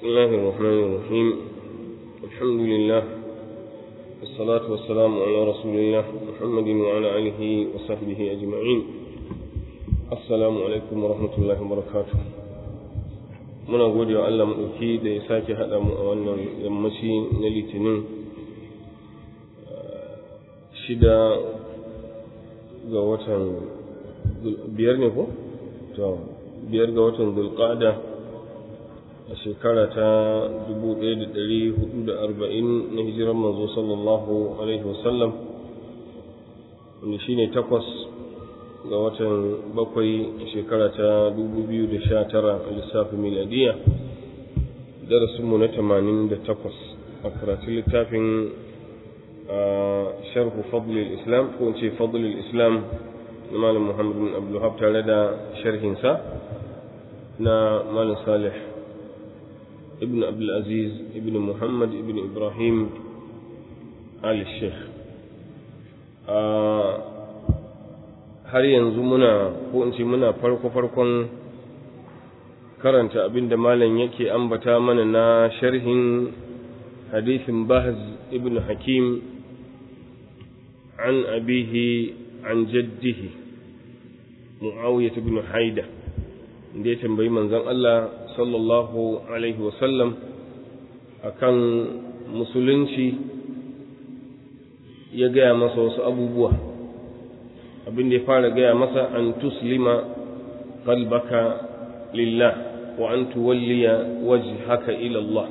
بسم الله الرحمن الرحيم الحمد لله والصلاة والسلام على رسول الله محمد وعلى آله وصحبه أجمعين السلام عليكم ورحمة الله وبركاته muna gode wa Allah maɗauki da ya sake haɗa mu a wannan yammaci na litinin shida ga watan biyar ne ko? biyar ga watan zulqa'da a shekara ta 1440 na hijiran manzo sallallahu alaihi wasallam wanda shine takwas ga watan bakwai a shekara ta 2019 a lissafin miladiya darasinmu na 88 a karatun littafin a sharhu fadlil islam ko ce fadlil islam na malam muhammad bin abdullahab tare da sharhinsa na malam salih ibn abdulaziz ibn muhammad ibn ibrahim al-sheikh har yanzu muna ko in ce muna farko-farkon karanta abin da malam yake ambata mana na sharhin hadithin bahz ibn hakim an abihi an jaddihi mu'awiyah ibn haida da ya tambayi manzon Allah sallallahu alaihi wasallam akan musulunci ya gaya masa wasu abubuwa abin da ya fara gaya masa an tuslima qalbaka lillah wa an tuwalliya wajhaka ila Allah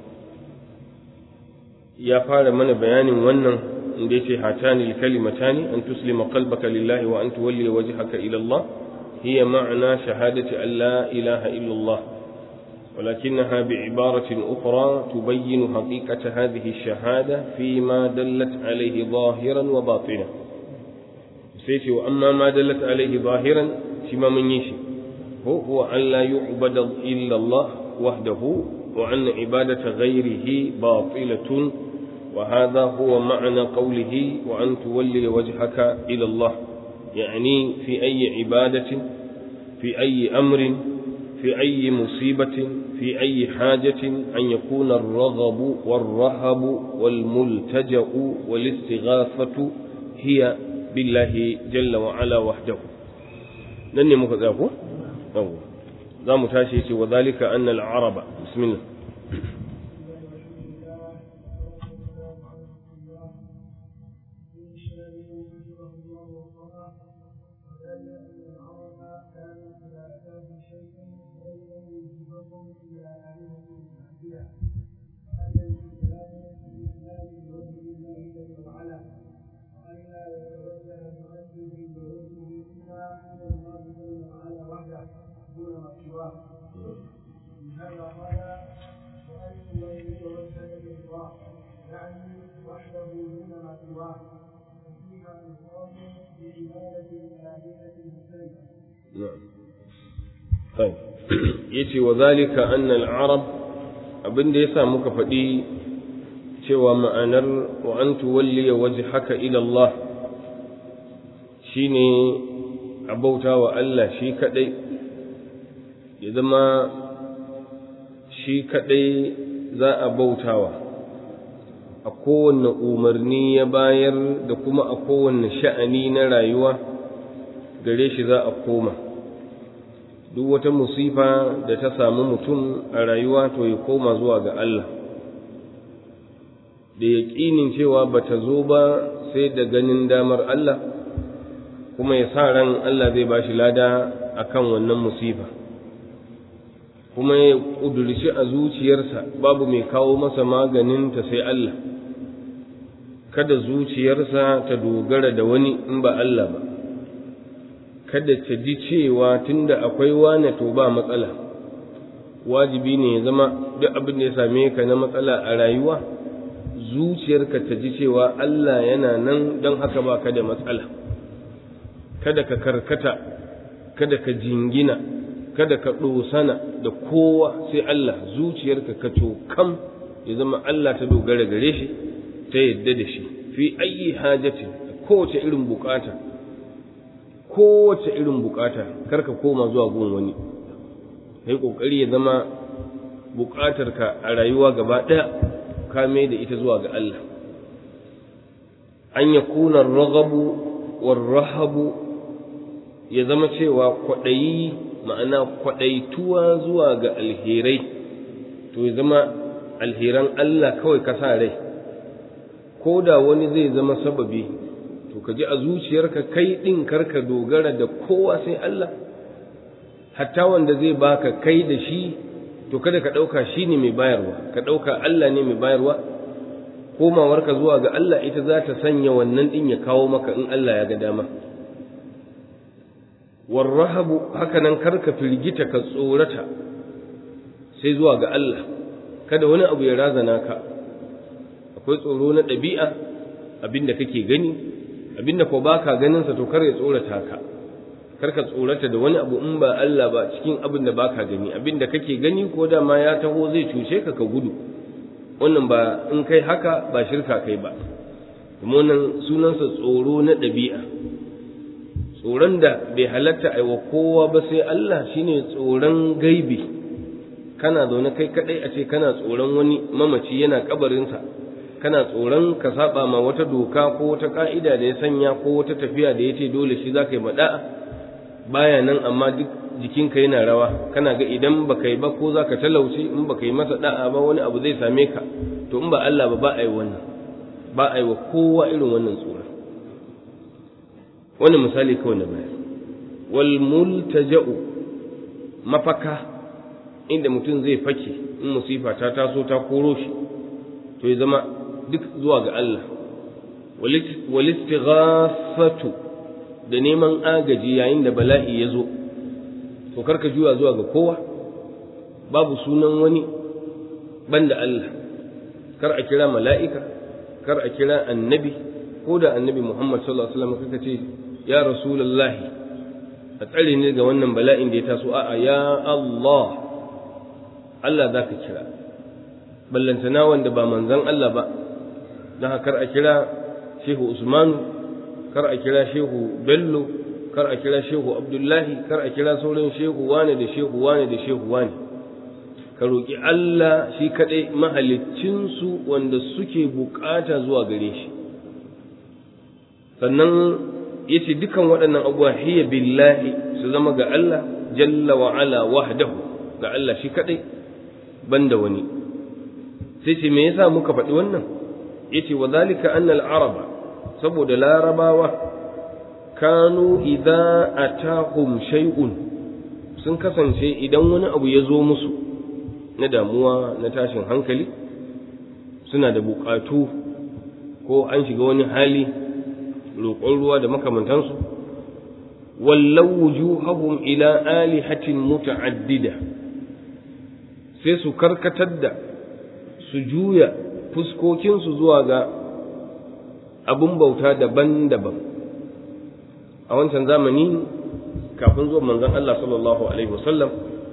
ya fara mana bayanin wannan inda yace hatani kalimatani an tuslima qalbaka lillahi wa an tuwalliya wajhaka ila Allah hiya ma'na shahadati an la ilaha illa Allah ولكنها بعبارة أخرى تبين حقيقة هذه الشهادة فيما دلت عليه ظاهرا وباطنا سيتي وأما ما دلت عليه ظاهرا فيما من يشي هو, هو أن لا يعبد إلا الله وحده وأن عبادة غيره باطلة وهذا هو معنى قوله وأن تولي وجهك إلى الله يعني في أي عبادة في أي أمر في أي مصيبة في أي حاجة أن يكون الرغب والرهب والملتجأ والاستغاثة هي بالله جل وعلا وحده لن مكذاكو أو ذا متاشي وذلك أن العرب بسم الله yace wa zalika anna al-arab abinda yasa muka faɗi cewa ma'anar wa an tuwalli wajhaka ila Allah shine abauta wa Allah shi kadai ya zama shi kadai za a bautawa a kowanne umarni ya bayar da kuma a kowanne sha'ani na rayuwa gare shi za a koma duk wata musifa da ta samu mutum a rayuwa to ya koma zuwa ga Allah da yaƙinin cewa ba ta zo ba sai da ganin damar Allah kuma ya sa ran Allah zai ba shi lada a kan wannan musifa kuma ya ƙudurci a zuciyarsa babu mai kawo masa maganinta sai Allah kada zuciyarsa ta dogara da wani in ba Allah ba kada ta ji cewa tunda akwai wane to ba matsala wajibi ne ya zama duk abin da ya same ka na matsala a rayuwa zuciyarka ta ji cewa Allah yana nan don haka ba ka da matsala kada ka karkata kada ka jingina kada ka ɗosana da kowa sai Allah zuciyarka ka kam ya zama Allah ta dogara gare shi ta yadda da shi fi ayi hajatin kowace irin bukata kowace irin bukata karka koma zuwa gun wani kai kokari ya zama buƙatarka a rayuwa gaba ɗaya ka mai da ita zuwa ga Allah an ya kuna ragabu warrahabu ya zama cewa kwaɗayi ma'ana kwaɗaituwa zuwa ga alherai to ya zama alheran Allah kawai ka sa rai ko da wani zai zama sababi to ka ji a zuciyarka kai ɗin karka dogara da kowa sai Allah hatta wanda zai baka kai da shi to kada ka ɗauka shi ne mai bayarwa ka ɗauka Allah ne mai bayarwa komawarka zuwa ga Allah ita za ta sanya wannan ɗin ya kawo maka in Allah ya ga dama warrahabu haka nan karka firgita ka tsorata sai zuwa ga Allah kada wani abu ya razana ka akwai tsoro na ɗabi'a abinda kake gani abinda ko baka ganin sa to kar ya tsorata ka kar ka tsorata da wani abu in ba Allah ba cikin abin da baka gani abinda kake gani ko da ma ya taho zai cuce ka ka gudu wannan ba in kai haka ba shirka kai ba kuma wannan sunansa tsoro na ɗabi'a tsoron da bai halatta aiwa kowa ba sai Allah shine tsoron gaibi kana zaune kai kadai a ce kana tsoron wani mamaci yana kabarinsa kana tsoron ka saba ma wata doka ko wata ka'ida da ya sanya ko wata tafiya da ya ce dole shi za ka yi maɗa'a baya nan amma duk jikinka yana rawa kana ga idan ba yi ba ko za ka talauce in ba yi masa da'a ba wani abu zai same ka to in ba Allah ba ba a yi wannan ba a yi wa kowa irin wannan tsoron wannan misali kawai na bayar wal multaja'u mafaka inda mutum zai fake in musifa ta taso ta koro shi to ya zama duk zuwa ga Allah walistighafatu da neman agaji yayin da bala'i ya zo to karka juya zuwa ga kowa babu sunan wani banda Allah kar a kira mala'ika kar a kira annabi ko da annabi Muhammad sallallahu alaihi wasallam kaka ce ya rasulullahi a tsare ne ga wannan bala'in da ya taso a'a ya Allah Allah za ka kira ballantana wanda ba manzan Allah ba don kar a kira shehu Usman kar a kira shehu Bello kar a kira shehu Abdullahi kar a kira sauran shehu wane da shehu wane da shehu wane ka roƙi Allah shi kaɗai mahaliccinsu wanda suke bukata zuwa gare shi sannan ya ce dukan waɗannan abubuwa hiya billahi su zama ga Allah jalla wa ala wahdahu ga Allah shi kaɗai banda wani sai ce me yasa muka faɗi wannan yace wa zalika annal araba saboda larabawa kanu idza atahum shay'un sun kasance idan wani abu ya zo musu na damuwa na tashin hankali suna da bukatu ko an shiga wani hali roƙon ruwa da makamantansu wallau wujuhahum ila alihatin muta'addida sai su karkatar da su juya fuskokinsu zuwa ga abin bauta daban-daban a wancan zamani kafin zuwa manzon Allah sallallahu alaihi wasallam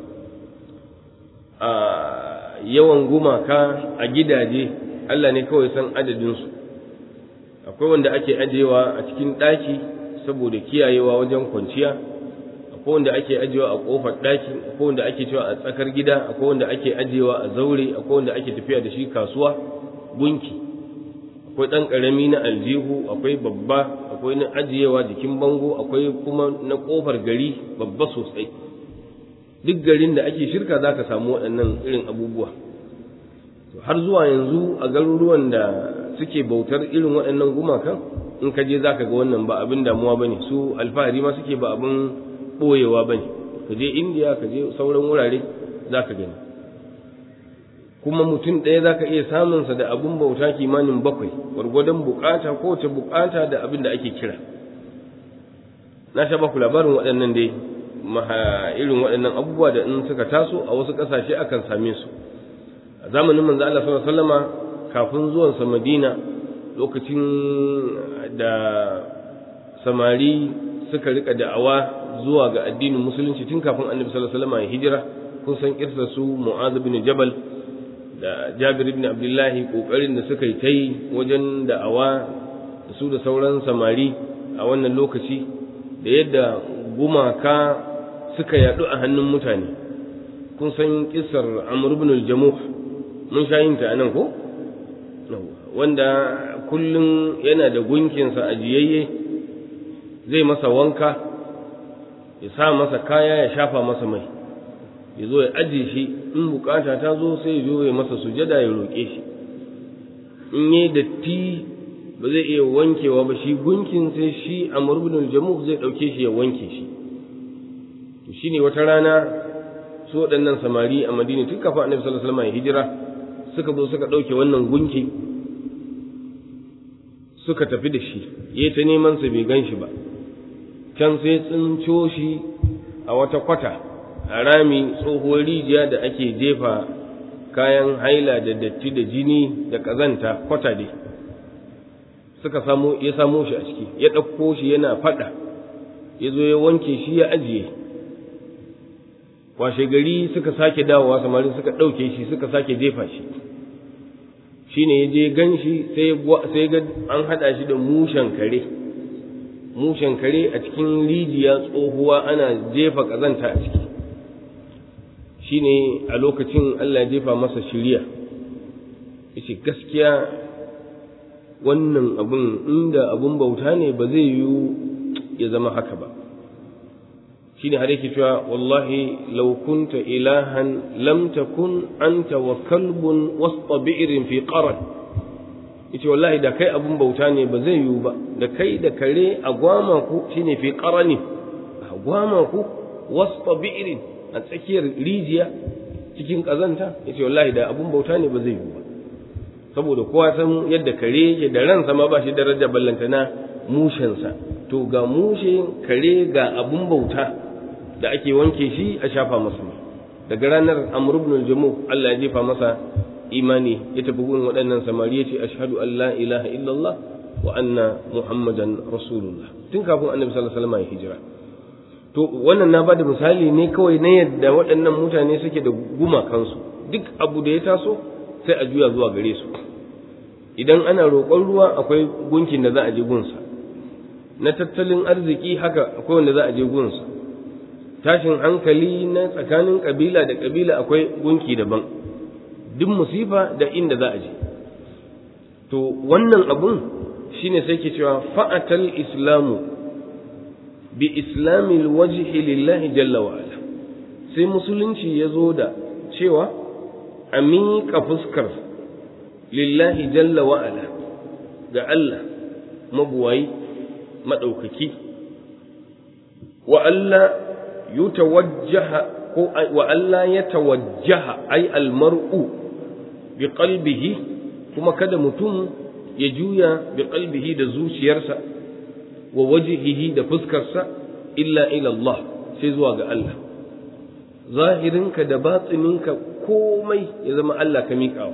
a yawan gumaka a gidaje Allah ne kawai san adadinsu akwai wanda ake ajewa a cikin ɗaki saboda kiyayewa wajen kwanciya akwai wanda ake ajewa a ƙofar ɗaki akwai wanda ake cewa a tsakar gida akwai wanda ake ajewa a zaure akwai wanda ake tafiya da shi kasuwa gunki akwai ɗan ƙarami na aljihu akwai babba akwai na ajiyewa jikin bango akwai kuma na ƙofar gari babba sosai duk garin da ake shirka za ka samu waɗannan irin abubuwa har zuwa yanzu a garuruwan da suke bautar irin waɗannan gumakan in ka je za ka ga wannan ba abin damuwa ba ne su alfahari ma suke ba abin ɓoyewa ba ne ka je indiya ka je sauran wurare za ka gani kuma mutum ɗaya za ka iya samunsa da abin bauta kimanin bakwai gwargwadon bukata ko wace bukata da abin da ake kira na sha baku labarin waɗannan dai irin waɗannan abubuwa da in suka taso a wasu ƙasashe akan same su a zamanin manzo Allah sallallahu alaihi wasallama kafin zuwansa Madina lokacin da samari suka rika da'awa zuwa ga addinin musulunci tun kafin annabi sallallahu alaihi wasallama ya hijira kun san kirsa su Mu'adh bin Jabal da Jabir ibn Abdullah kokarin da suka yi ta yi wajen da'awa da su da sauran samari a wannan lokaci da yadda gumaka suka yadu a hannun mutane kun san kisar amr ibn al-jamuh mun sha yin ta anan ko wanda kullum yana da gunkinsa ajiyayye zai masa wanka ya sa masa kaya ya shafa masa mai ya zo ya ajiye shi in bukata ta zo sai ya zo ya masa sujada ya roƙe shi in yi datti ba zai iya wankewa ba shi gunkin sai shi a murbin jamu zai ɗauke shi ya wanke shi to shine wata rana su waɗannan samari a madina tun kafa annabi sallallahu alaihi wasallam ya hijira suka zo suka ɗauke wannan gunki suka tafi da shi ya ta neman sa bai gan shi ba can sai tsinco shi a wata kwata a rami tsohuwar rijiya da ake jefa kayan haila da datti da jini da ƙazanta kwata dai suka samu ya samo shi a ciki ya ɗauko shi yana faɗa ya zo ya wanke shi ya ajiye washe gari suka sake dawowa samari suka ɗauke shi suka sake jefa shi shine ya je gan shi sai ga an haɗa shi da mushen kare mushen kare a cikin rijiya tsohuwa ana jefa ƙazanta a ciki shine a lokacin Allah jefa masa shiriya yace gaskiya wannan abun inda abun bauta ne ba zai yiwu ya zama haka ba shine har yake cewa wallahi law kunta ilahan lam takun anta wa kalbun wasta bi'rin fi qaran yace wallahi da kai abun bauta ne ba zai yiwu ba da kai da kare a gwama ku shine fi qarani a gwama ku wasta bi'rin a tsakiyar rijiya cikin kazanta yace wallahi da abun bauta ne ba zai yiwu ba saboda kowa san yadda kare yake da ransa ma ba shi daraja ballantana mushensa to ga mushe kare ga abun bauta da ake wanke shi a shafa masa daga ranar amr ibn al-jamu Allah ya jefa masa imani ya tafi gurin waɗannan samari ya ce ashhadu an la ilaha illallah wa anna muhammadan rasulullah tun kafin annabi sallallahu alaihi wasallam ya hijira to wannan na bada misali ne kawai na yadda waɗannan mutane suke da gumakansu duk abu da ya taso sai a juya zuwa gare su idan ana roƙon ruwa akwai gunkin da za a je gunsa na tattalin arziki haka akwai wanda za a je gunsa tashin hankali na tsakanin kabila da kabila akwai gunki daban duk musifa da inda za a je to wannan abun shine sai ke cewa fa'atal islamu bi islamil wajhi lillahi jalla wa ala sai musulunci ya zo da cewa a miƙa fuskar lillahi jalla wa ala ga Allah mabuwayi maɗaukaki wa Allah yutawajjaha ko wa Allah ya tawajjaha ai almar'u bi qalbihi kuma kada mutum ya juya bi qalbihi da zuciyarsa wa wajhihi da fuskarsa illa ila Allah sai zuwa ga Allah zahirinka da batsininka komai ya zama Allah ka miƙawa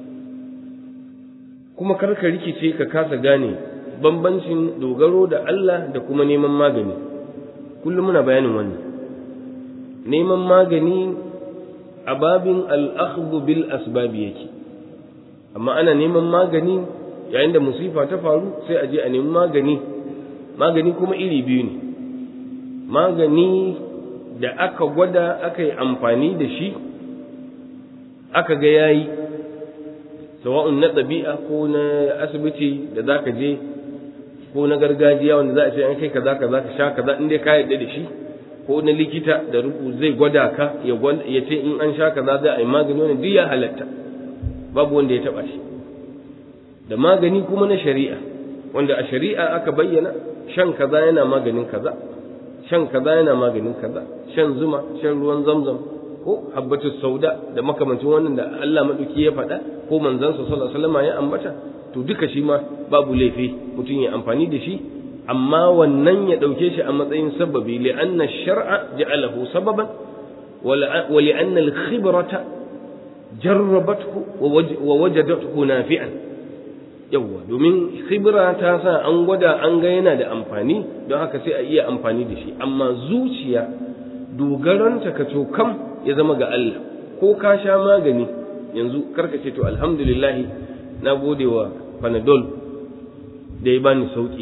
kuma karka rikice ka kasa gane bambancin dogaro da Allah da kuma neman magani kullum muna bayanin wannan neman magani a babin al'akhdhu bil asbabi yake amma ana neman magani yayin da musifa ta faru sai a je a nemi magani magani kuma iri biyu ne magani da aka gwada aka yi amfani da shi aka ga yayi sawa'un na ɗabi'a ko na asibiti da za ka je ko na gargajiya wanda za a ce an kai kaza kaza ka sha kaza in dai ka yarda da shi ko na likita da rubu zai gwada ka ya ce in an sha kaza za a yi magani wani duk ya halatta babu wanda ya taba shi da magani kuma na shari'a wanda a shari'a aka bayyana shan kaza yana maganin kaza shan kaza yana maganin kaza shan zuma shan ruwan zamzam ko habbatu sauda da makamancin wannan da Allah maduki ya faɗa ko manzansa sallallahu alaihi wasallam ya ambata to duka shi ma babu laifi mutum ya amfani da shi amma wannan ya ɗauke shi a matsayin sababi li'anna shar'a ja'alahu sababan wa li'anna al-khibrata jarrabathu wa wajadathu nafi'an yawwa domin khibra ta sa an gwada an ga yana da amfani don haka sai a iya amfani da shi amma zuciya dogaranta ka kam ya zama ga Allah ko ka sha magani yanzu karka ce to alhamdulillah na gode wa panadol da ya bani sauki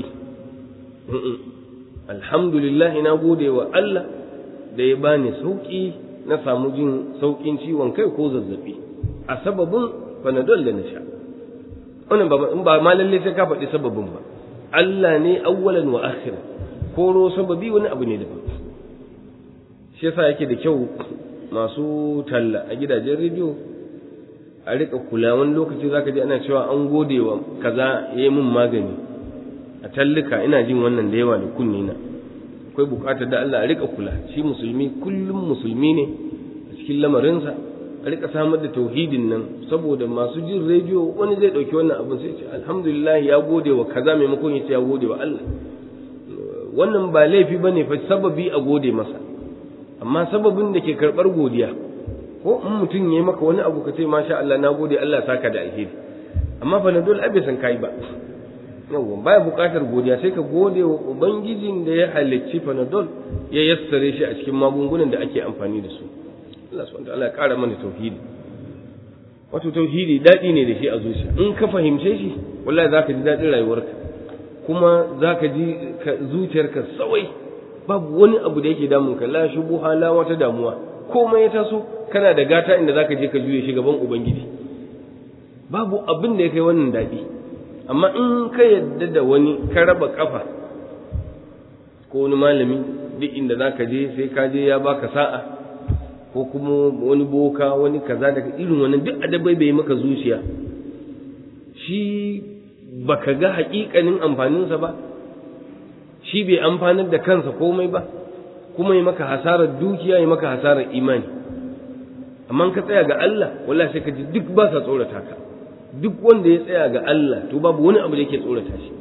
alhamdulillah na gode wa Allah da ya bani sauki na samu jin saukin ciwon kai ko zazzabi a sababin panadol da na sha wannan ba ba ma lalle sai ka faɗi sababin ba Allah ne awwalan wa akhiran koro sababi wani abu ne daban shi yasa yake da kyau masu talla a gidajen rediyo a rika kula wani lokaci zaka ji ana cewa an gode wa kaza yayi mun magani a tallika ina jin wannan da yawa da kunne na akwai bukatar da Allah a rika kula shi musulmi kullum musulmi ne a cikin lamarinsa a rika samar da tauhidin nan saboda masu jin rediyo wani zai dauki wannan abin sai ce alhamdulillah ya gode wa kaza maimakon ya ce ya gode wa Allah wannan ba laifi bane fa sababi a gode masa amma sababin da ke karbar godiya ko in mutum ya yi maka wani abu ka ce masha Allah na gode Allah saka da alheri amma fa na dole abe san kai ba yawwa baya buƙatar godiya sai ka gode wa ubangijin da ya halicci panadol ya yassare shi a cikin magungunan da ake amfani da su Allah subhanahu wataala ya ƙara mana tauhidi wato tauhidi daɗi ne da shi a zuciya in ka fahimce shi wallahi zaka ji daɗin rayuwarka kuma zaka ji zuciyarka sawai babu wani abu da yake damun ka la shubuha la wata damuwa komai ya taso kana da gata inda zaka je ka juye shi gaban ubangiji babu abin da ya kai wannan daɗi amma in ka yadda da wani ka raba kafa ko wani malami duk inda za ka je sai ka je ya baka sa'a ko kuma wani boka wani kaza daga irin wani duk adabai bai maka zuciya shi baka ga haƙiƙanin amfaninsa ba shi bai amfanar da kansa komai ba kuma yi maka hasarar dukiya yi maka hasarar imani amma ka tsaya ga Allah wallahi sai ka ji duk ba sa tsorata ka duk wanda ya tsaya ga Allah to babu wani abu da yake tsorata shi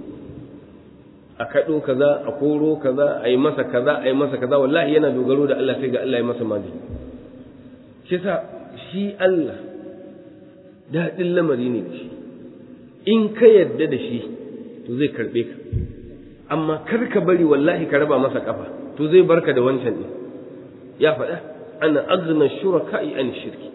a kaɗo kaza a koro kaza a yi masa kaza a yi masa kaza wallahi yana dogaro da Allah sai ga Allah ya masa magani shi sa shi Allah daɗin lamari ne da shi in ka yarda da shi to zai karɓe ka amma kar ka bari wallahi ka raba masa kafa to zai barka da wancan ne ya faɗa ana aghna shuraka'i an shirki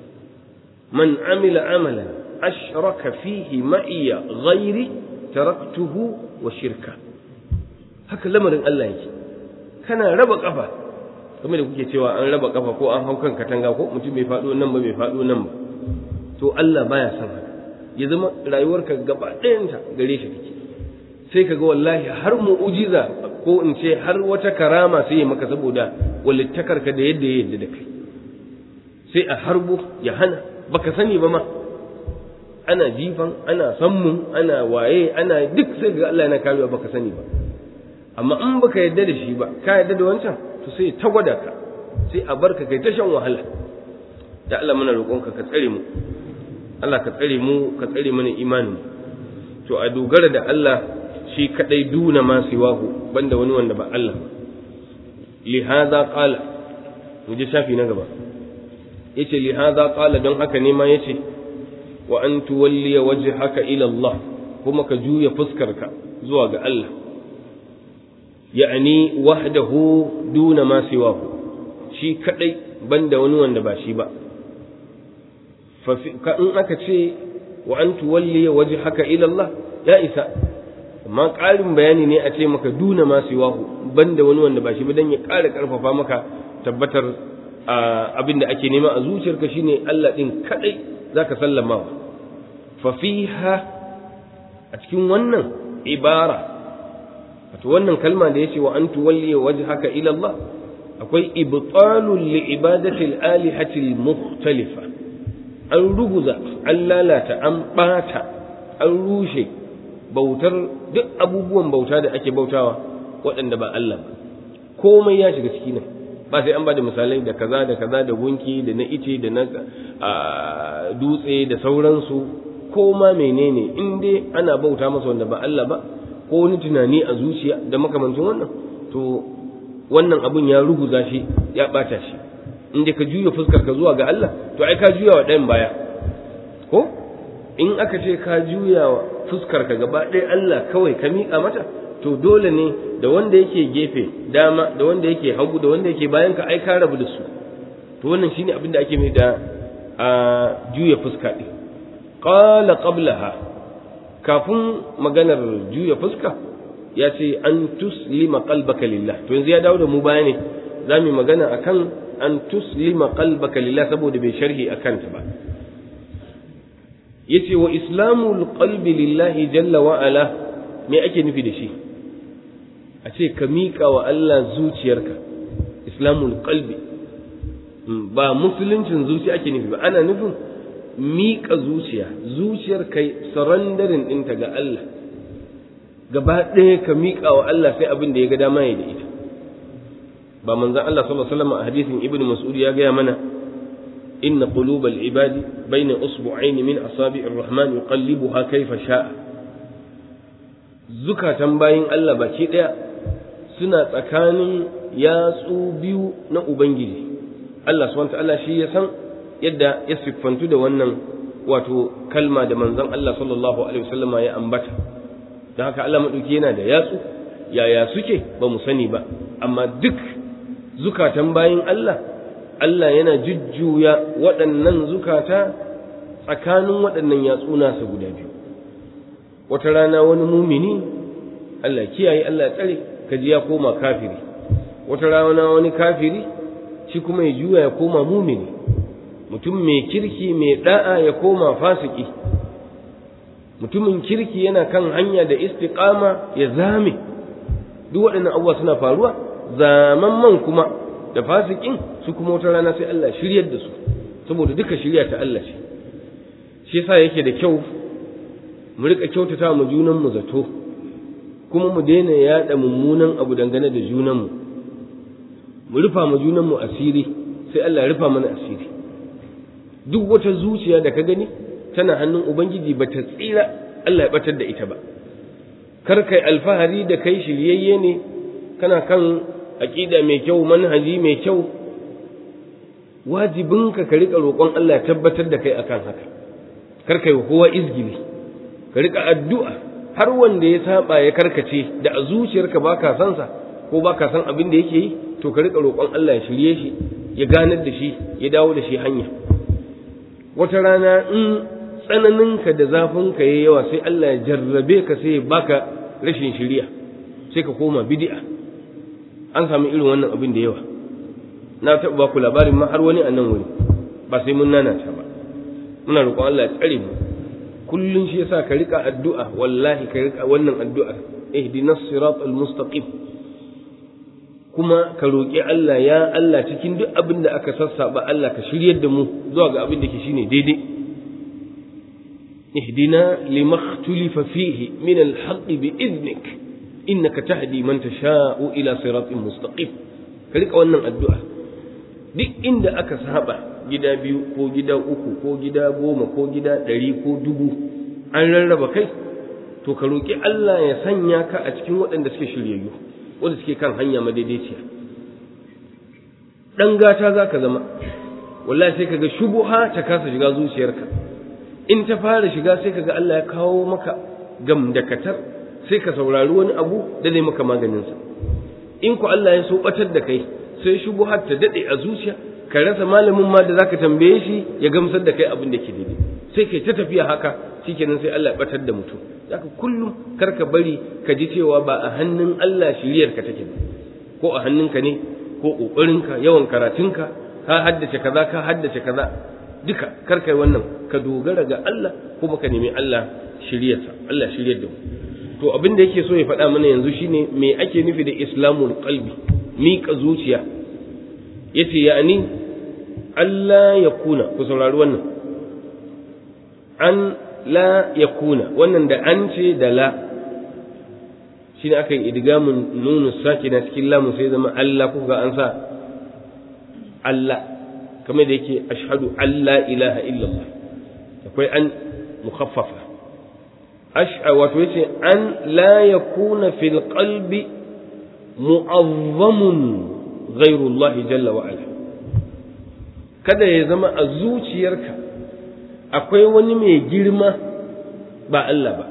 man amila amalan ashraka fihi ma'iya ghairi taraktuhu wa shirka haka lamarin Allah yake kana raba kafa kamar da kuke cewa an raba kafa ko an hau kan katanga ko mutum bai faɗo nan ba bai faɗo nan ba to Allah baya son haka ya zama rayuwarka gaba ɗayanta gare shi take sai ka ga wallahi har mu'ujiza ko in ce har wata karama sai ya maka saboda walittakarka da yadda ya yadda da kai sai a harbo ya hana baka sani ba ma ana jifan ana sammun ana waye ana duk sai ga Allah yana karewa baka sani ba amma in baka yadda da shi ba ka yadda da wancan to sai ta gwada ka sai a barka kai ta shan wahala da Allah muna roƙonka ka tsare mu Allah ka tsare mu ka tsare mana imanin to a dogara da Allah shi kadai duna ma siwahu banda wani wanda ba Allah li hadha qala mu je shafi na gaba yace li hadha qala don haka ne ma yace wa an tuwalliya wajhaka ila Allah kuma ka juya fuskarka zuwa ga Allah ya'ani wahdahu duna ma siwahu shi kadai banda wani wanda ba shi ba fa in aka ce wa an tuwalliya wajhaka ila Allah ya isa amma ƙarin bayani ne a ce maka duna ma siwahu banda wani wanda ba shi ba dan ya ƙara ƙarfafa maka tabbatar abin da ake nema a zuciyarka shine Allah din kadai zaka sallama wa fa fiha a cikin wannan ibara wato wannan kalma da yace wa an tuwalli wajhaka ila Allah akwai ibtalul li ibadati al-alihati al-mukhtalifa an ruguza an lalata an bata an rushe bautar duk abubuwan bauta da ake bautawa waɗanda ba Allah ba komai ya shiga ciki nan ba sai an ba da misalai da kaza da kaza da gunki da na ice da na dutse da sauransu ko ma menene in dai ana bauta masa wanda ba Allah ba ko wani tunani a zuciya da makamancin wannan to wannan abun ya ruguza shi ya bata shi in dai ka juya fuskar ka zuwa ga Allah to ai ka juya wa ɗayan baya ko in aka ce ka juya wa fuskar ka gaba ɗaya Allah kawai ka miƙa mata to dole ne da wanda yake gefe dama da wanda yake hagu da wanda yake bayan ka ai ka rabu da su to wannan shine abin da ake mai da a juya fuska ɗin qala qablaha kafin maganar juya fuska ya ce an tuslima qalbaka lillah to yanzu ya dawo da mu baya ne za mu magana akan an tuslima qalbaka lillah saboda bai sharhi akan ta ba yace wa islamul qalbi lillahi jalla wa ala me ake nufi da shi a ce ka miƙa wa Allah zuciyarka islamul qalbi ba musuluncin zuciya ake nufi ba ana nufin miƙa zuciya zuciyar kai sarandarin ɗinta ga Allah gaba ɗaya ka miƙa wa Allah sai abin da ya ga dama ya da ita ba manzon Allah sallallahu alaihi wasallam a hadisin ibnu mas'ud ya gaya mana inna qulubal ibadi bayna usbu'aini min asabi'ir rahman yuqallibuha kayfa sha'a zukatan bayin Allah baki ɗaya suna tsakanin yatsu biyu na ubangiji Allah subhanahu ta'ala shi ya san yadda ya siffantu da wannan wato kalma da manzon Allah sallallahu alaihi wasallam ya ambata don haka Allah madauki yana da yatsu yaya suke ba mu sani ba amma duk zukatan bayin Allah Allah yana jujjuya waɗannan zukata tsakanin waɗannan yatsu nasa guda biyu wata rana wani mumini Allah kiyaye Allah tsare kaji ya koma kafiri wata rana wani kafiri shi kuma ya juya ya koma mumini mutum mai kirki mai da'a ya koma fasiki mutumin kirki yana kan hanya da istiqama ya zame duk waɗannan abubuwa suna faruwa zaman man kuma da fasikin su kuma wata rana sai Allah shiryar da su saboda duka shirya ta Allah ce shi yasa yake da kyau mu rika kyautata mu junan mu zato kuma mu daina yaɗa mummunan abu dangane da junan mu mu rufa mu junan mu asiri sai Allah ya rufa mana asiri duk wata zuciya da ka gani tana hannun ubangiji ba ta tsira Allah ya batar da ita ba kar kai alfahari da kai shiryayye ne kana kan aqida mai kyau manhaji mai kyau wajibinka ka rika roƙon Allah ya tabbatar da kai akan haka kar kai kowa izgili ka rika addu'a har wanda ya saba ya karkace da a zuciyarka baka san sa ko baka san abin da yake yi to ka rika roƙon Allah ya shirye shi ya ganar da shi ya dawo da shi hanya wata rana in tsananinka da zafinka ya yawa sai Allah ya jarrabe ka sai ya baka rashin shiriya sai ka koma bid'a an samu irin wannan abin da yawa na taɓa baku labarin ma har wani a nan wuri ba sai mun nanata ba muna roƙon Allah ya tsare mu kullun shi yasa ka rika addu'a wallahi ka rika wannan addu'a ihdinas siratal mustaqim kuma ka roƙi Allah ya Allah cikin duk abin da aka sassaba Allah ka shiryar da mu zuwa ga abin da ke shine daidai ihdina limaktulifa fihi min alhaq bi idnik innaka tahdi man tasha'u ila siratin mustaqim ka rika wannan addu'a duk inda aka saba gida biyu ko gida uku ko gida goma ko gida ɗari ko dubu an rarraba kai to ka roƙi Allah ya sanya ka a cikin waɗanda suke shiryayyu wanda suke kan hanya madaidaiciya dan gata za ka zama wallahi sai kaga shubuha ta kasa shiga zuciyarka in ta fara shiga sai kaga Allah ya kawo maka gamdakatar sai ka saurari wani abu da zai maka maganinsa in ku Allah ya so batar da kai sai shubuhar ta dade a zuciya ka rasa malamin ma da zaka tambaye shi ya gamsar da kai abin da ke daidai sai kai ta tafiya haka shikenan sai Allah ya batar da mutum zaka kullum kar ka bari ka ji cewa ba a hannun Allah shiriyar ka take ba ko a hannunka ne ko kokarinka yawan karatunka ka haddace kaza ka haddace kaza duka kar kai wannan ka dogara ga Allah kuma ka nemi Allah shiriyarsa Allah shiryar da mu to abin da yake so ya faɗa mana yanzu shine me ake nufi da islamul qalbi miƙa zuciya yace ya'ani Allah ya kuna ku saurari wannan an la ya kuna wannan da an ce da la shi ne aka yi idgamun nunu sake na cikin lamun sai zama Allah kuka an sa Allah kamar da yake ashhadu Allah ilaha illallah akwai an mukhaffafa ash'a wato yace an la yakuna fil qalbi mu'azzamun ghairu Allah jalla wa ala kada ya zama a zuciyarka akwai wani mai girma ba Allah ba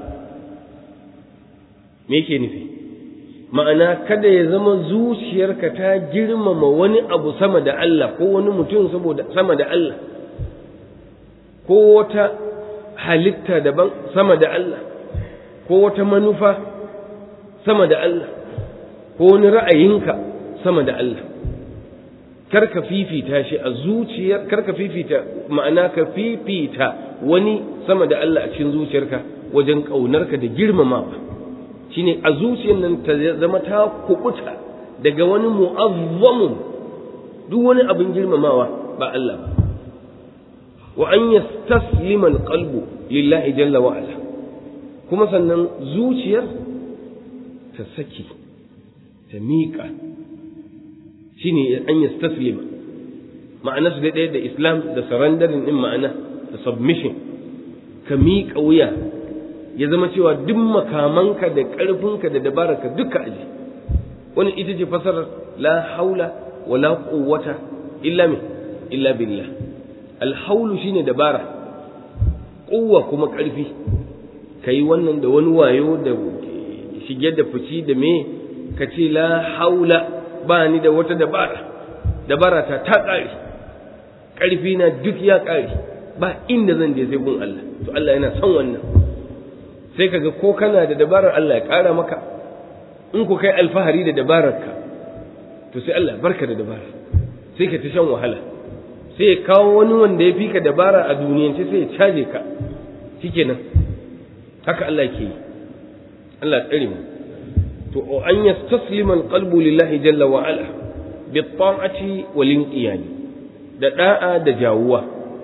me yake nufi ma'ana kada ya zama zuciyarka ta girmama wani abu sama da Allah ko wani mutum saboda sama da Allah ko wata halitta daban sama da Allah ko wata manufa sama da Allah ko wani ra'ayinka sama da Allah kar ka fifita shi a zuciyar kar ka fifita ma'ana ka fifita wani sama da Allah a cikin zuciyarka wajen ƙaunarka da girmamawa shine a zuciyar nan ta zama ta kubuta daga wani mu'azzamun duk wani abin girmamawa ba Allah ba wa an yastaslima alqalbu lillahi jalla wa ala kuma sannan zuciyar ta saki ta miƙa shine an yastaslima ma'ana su ɗaya da islam da surrendering din ma'ana da submission ka miƙa wuya ya zama cewa duk makamanka da ƙarfinka da dabararka duka aji wani ita ce fasarar la haula wala quwwata illa min illa billah alhaulu shine dabara quwwa kuma ƙarfi kai wannan da wani wayo da shige da fici da me ka ce la haula ba ni da wata dabara dabara ta ta ƙare ƙarfi na duk ya ƙare ba inda zan je sai gun Allah to Allah yana son wannan sai kaga ko kana da dabarar Allah ya ƙara maka in ku kai alfahari da dabararka to sai Allah barka da dabara sai ka ta shan wahala sai ya kawo wani wanda ya fi ka dabara a duniyance sai ya caje ka shikenan haka Allah ke yi Allah tsare mu to an yastaslima alqalbu lillahi jalla wa ala bi ta'ati wal inqiyad da da'a da jawuwa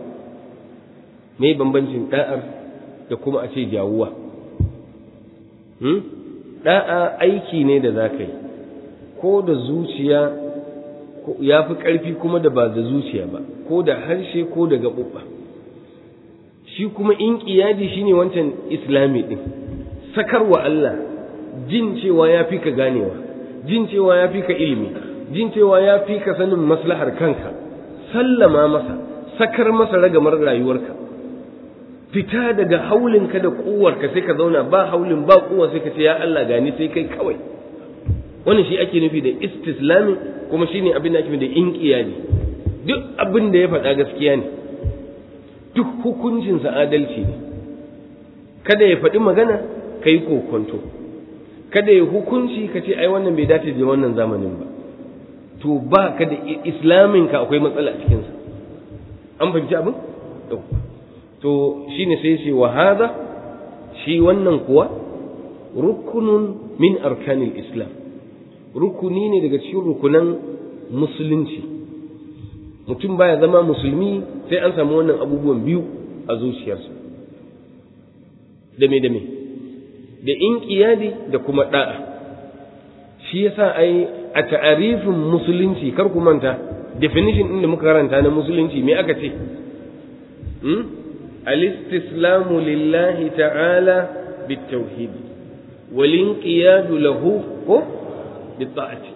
me bambancin da'ar da kuma a ce jawuwa hmm da'a aiki ne da zaka yi ko da zuciya ya fi ƙarfi kuma da ba da zuciya ba ko da harshe ko da gaɓuɓɓa shi kuma in ƙiyadi shine wancan islami ɗin sakarwa Allah jin cewa ya fi ka ganewa jin cewa ya fi ka ilimi jin cewa ya fi ka sanin maslahar kanka sallama masa sakar masa ragamar rayuwarka fita daga haulinka da kuwarka sai ka zauna ba haulin ba kuwa sai ka ce ya Allah gani sai kai kawai wannan shi ake nufi da istislami kuma shine abin da ake nufi da inqiyadi duk abin da ya faɗa gaskiya ne duk hukuncinsa adalci ne kada ya faɗi magana ka yi kokonto kada ya hukunci ka ce ai wannan bai dace da wannan zamanin ba to ba ka da islamin ka akwai matsala a cikinsa an fahimci abin to shine sai ce wa hada shi wannan kuwa rukunun min arkanil islam rukuni ne daga cikin rukunan musulunci mutum baya zama musulmi sai an samu wannan abubuwan biyu a zuciyarsa da me da me da inqiyadi da kuma da'a shi yasa ai a ta'arifin musulunci kar ku manta definition din da muka karanta na musulunci me aka ce hmm? al-istislamu lillahi ta'ala bitawhid wal inqiyadu lahu ko بالطاعة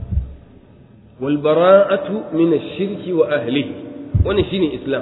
والبراءة من الشرك وأهله wani shine islam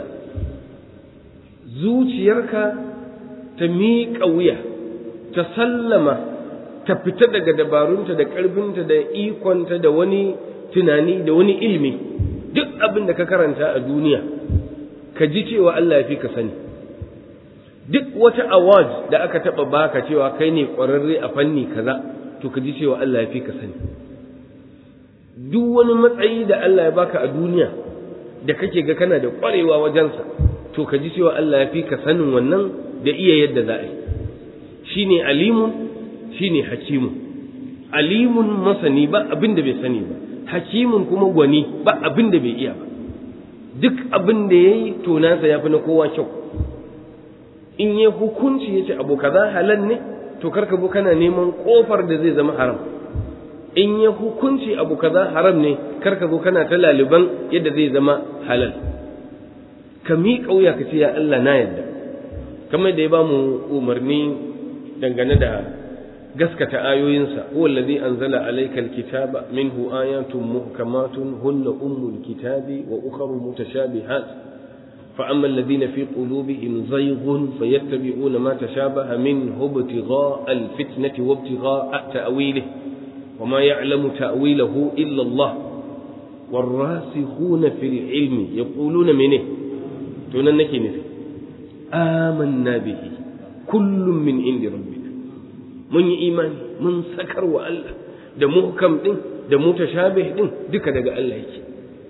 zuciyarka ta miƙa wuya ta sallama ta fita daga dabarunta da ƙarfinta da ikonta da wani tunani da wani ilimi duk abin da ka karanta a duniya ka ji cewa Allah ya fi ka sani duk wata award da aka taɓa baka cewa kai ne ƙwararre a fanni kaza to ka ji cewa Allah ya fi ka sani duk wani matsayi da Allah ya baka a duniya da kake ga kana da ƙwarewa wajensa to ka ji cewa Allah ya fi ka sanin wannan da iya yadda za a yi shine alimun shine hakimun alimun masani ba abin da bai sani ba hakimun kuma gwani ba abin da bai iya ba duk abin da ya yi to nasa ya fi na kowa kyau in ya hukunci ya ce abu kaza halal ne to karka bu kana neman kofar da zai zama haram in ya hukunci abu kaza haram ne karka zo kana ta laliban yadda zai zama halal ka miƙa wuya ka ce ya Allah na yadda kamar da ya ba mu umarni dangane da gaskata ayoyinsa huwa allazi anzala alayka alkitaba minhu ayatun muhkamatun hunna ummul kitabi wa ukhra mutashabihat فأما الذين في قلوبهم زيغ فيتبعون ما تشابه منه ابتغاء الفتنة وابتغاء تأويله وما يعلم تأويله إلا الله والراسخون في العلم يقولون منه تننك نفي آمنا به كل من عند ربنا من إيمان من سكر وألا da muhkam din da mutashabih din duka daga Allah yake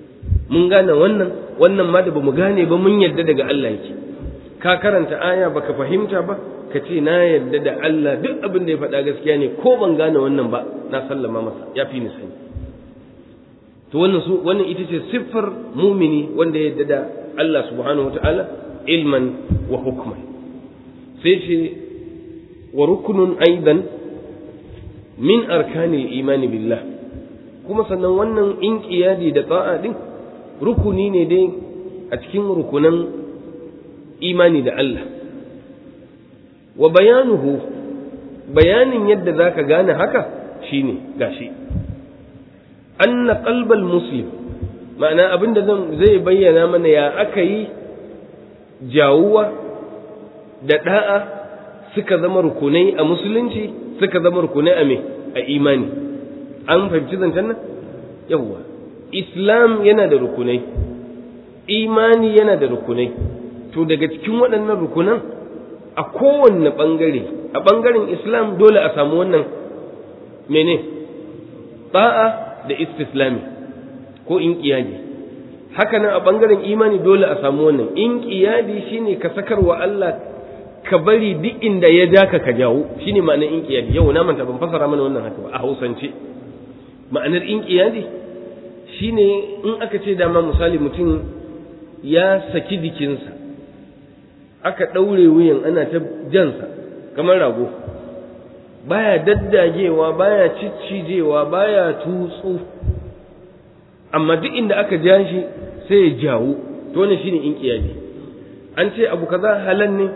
mun gane wannan wannan ma da bamu gane ba mun yadda daga Allah yake ka karanta aya baka fahimta ba ka ce na yadda da Allah duk abin da ya faɗa gaskiya ne ko ban gane wannan ba na sallama masa ya fi ni sani to wannan su wannan ita ce siffar mumini wanda ya yadda da Allah subhanahu wataala ilman wa hukman sai ce wa rukunun aidan min arkanil imani billah kuma sannan wannan inqiyadi da ta'a din rukuni ne dai a cikin rukunan imani da Allah wa bayanuhu bayanin yadda zaka gane haka shine gashi anna qalbal muslim ma'ana abinda zan zai bayyana mana ya aka yi jawuwa da da'a suka zama rukunai a musulunci suka zama rukunai a me a imani an fahimci zancen nan yawwa islam yana da rukunai imani yana da rukunai to daga cikin waɗannan rukunan a kowanne ɓangare a ɓangaren islam dole a samu wannan mene ta'a da istislami ko in ƙiyadi haka nan a ɓangaren imani dole a samu wannan in ƙiyadi shine ka sakarwa Allah ka bari duk inda ya ja ka ka jawo shine ma'anar in ƙiyadi yau na manta ban fasara mana wannan haka ba a hausance ma'anar in ƙiyadi shine in aka ce dama misali mutum ya saki jikinsa aka ɗaure wuyan ana ta jansa kamar rago baya daddagewa baya ciccijewa baya tutsu amma duk inda aka ja shi sai ya jawo to wannan shine in ƙiyadi an ce abu kaza halal ne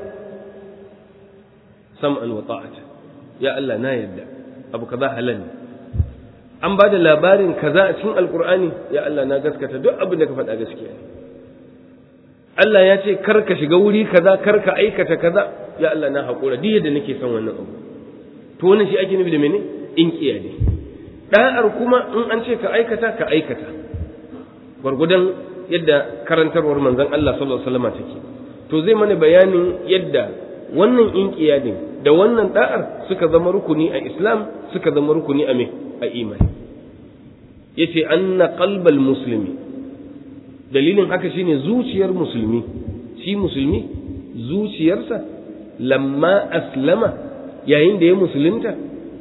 sam'an wa ta'ata ya Allah na yarda abu kaza halal ne an ba da labarin kaza a cikin alkur'ani ya Allah na gaskata duk abin da ka faɗa gaskiya ne Allah ya ce kar ka shiga wuri kaza kar ka aikata kaza ya Allah na haƙura duk yadda nake son wannan abu to wannan shi ake nufi da mene in kiyade da'ar kuma in an ce ka aikata ka aikata gwargwadon yadda karantarwar manzon Allah sallallahu alaihi wasallam take to zai mana bayanin yadda wannan in kiyadin da wannan da'ar suka zama rukuni a Islam suka zama rukuni a me a imani yace anna qalbal muslimi dalilin haka shine zuciyar musulmi shi musulmi zuciyarsa lamma aslama yayin da ya musulunta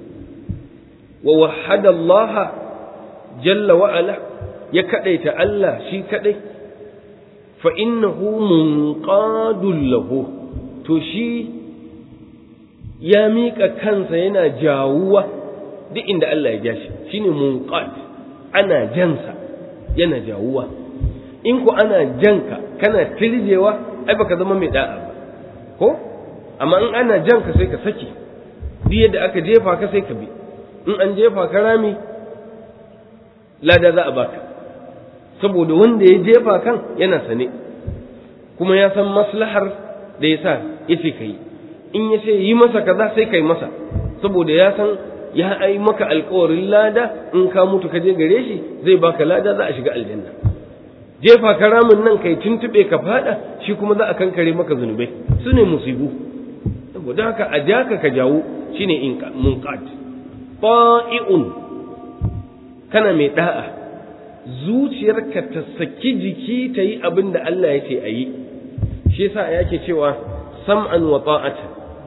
wa wahada Allah jalla wa ala ya kadaita Allah shi kadai fa innahu munqadul lahu to shi ya miƙa kansa yana jawuwa duk inda Allah ya ja shi shine munqad ana jansa yana jawuwa in ku ana janka kana tirjewa ai baka zama mai da'a ba ko amma in ana janka sai ka saki duk yadda aka jefa ka sai ka bi in an jefa ka rami lada za a baka saboda wanda ya jefa kan yana sane kuma ya san maslahar da ya sa ya ce ka yi in ya ce yi masa kaza sai ka yi masa saboda ya san ya ai maka alkawarin lada in ka mutu ka je gare shi zai baka lada za a shiga aljanna jefa ka ramin nan kai tuntube ka fada shi kuma za a kankare maka zunubai su ne musibu saboda haka a jaka ka jawo shine in munqad ta'i'un kana mai da'a zuciyarka ta saki jiki ta yi abin da Allah ya ce a yi shi yasa yake cewa sam'an wa ta'ata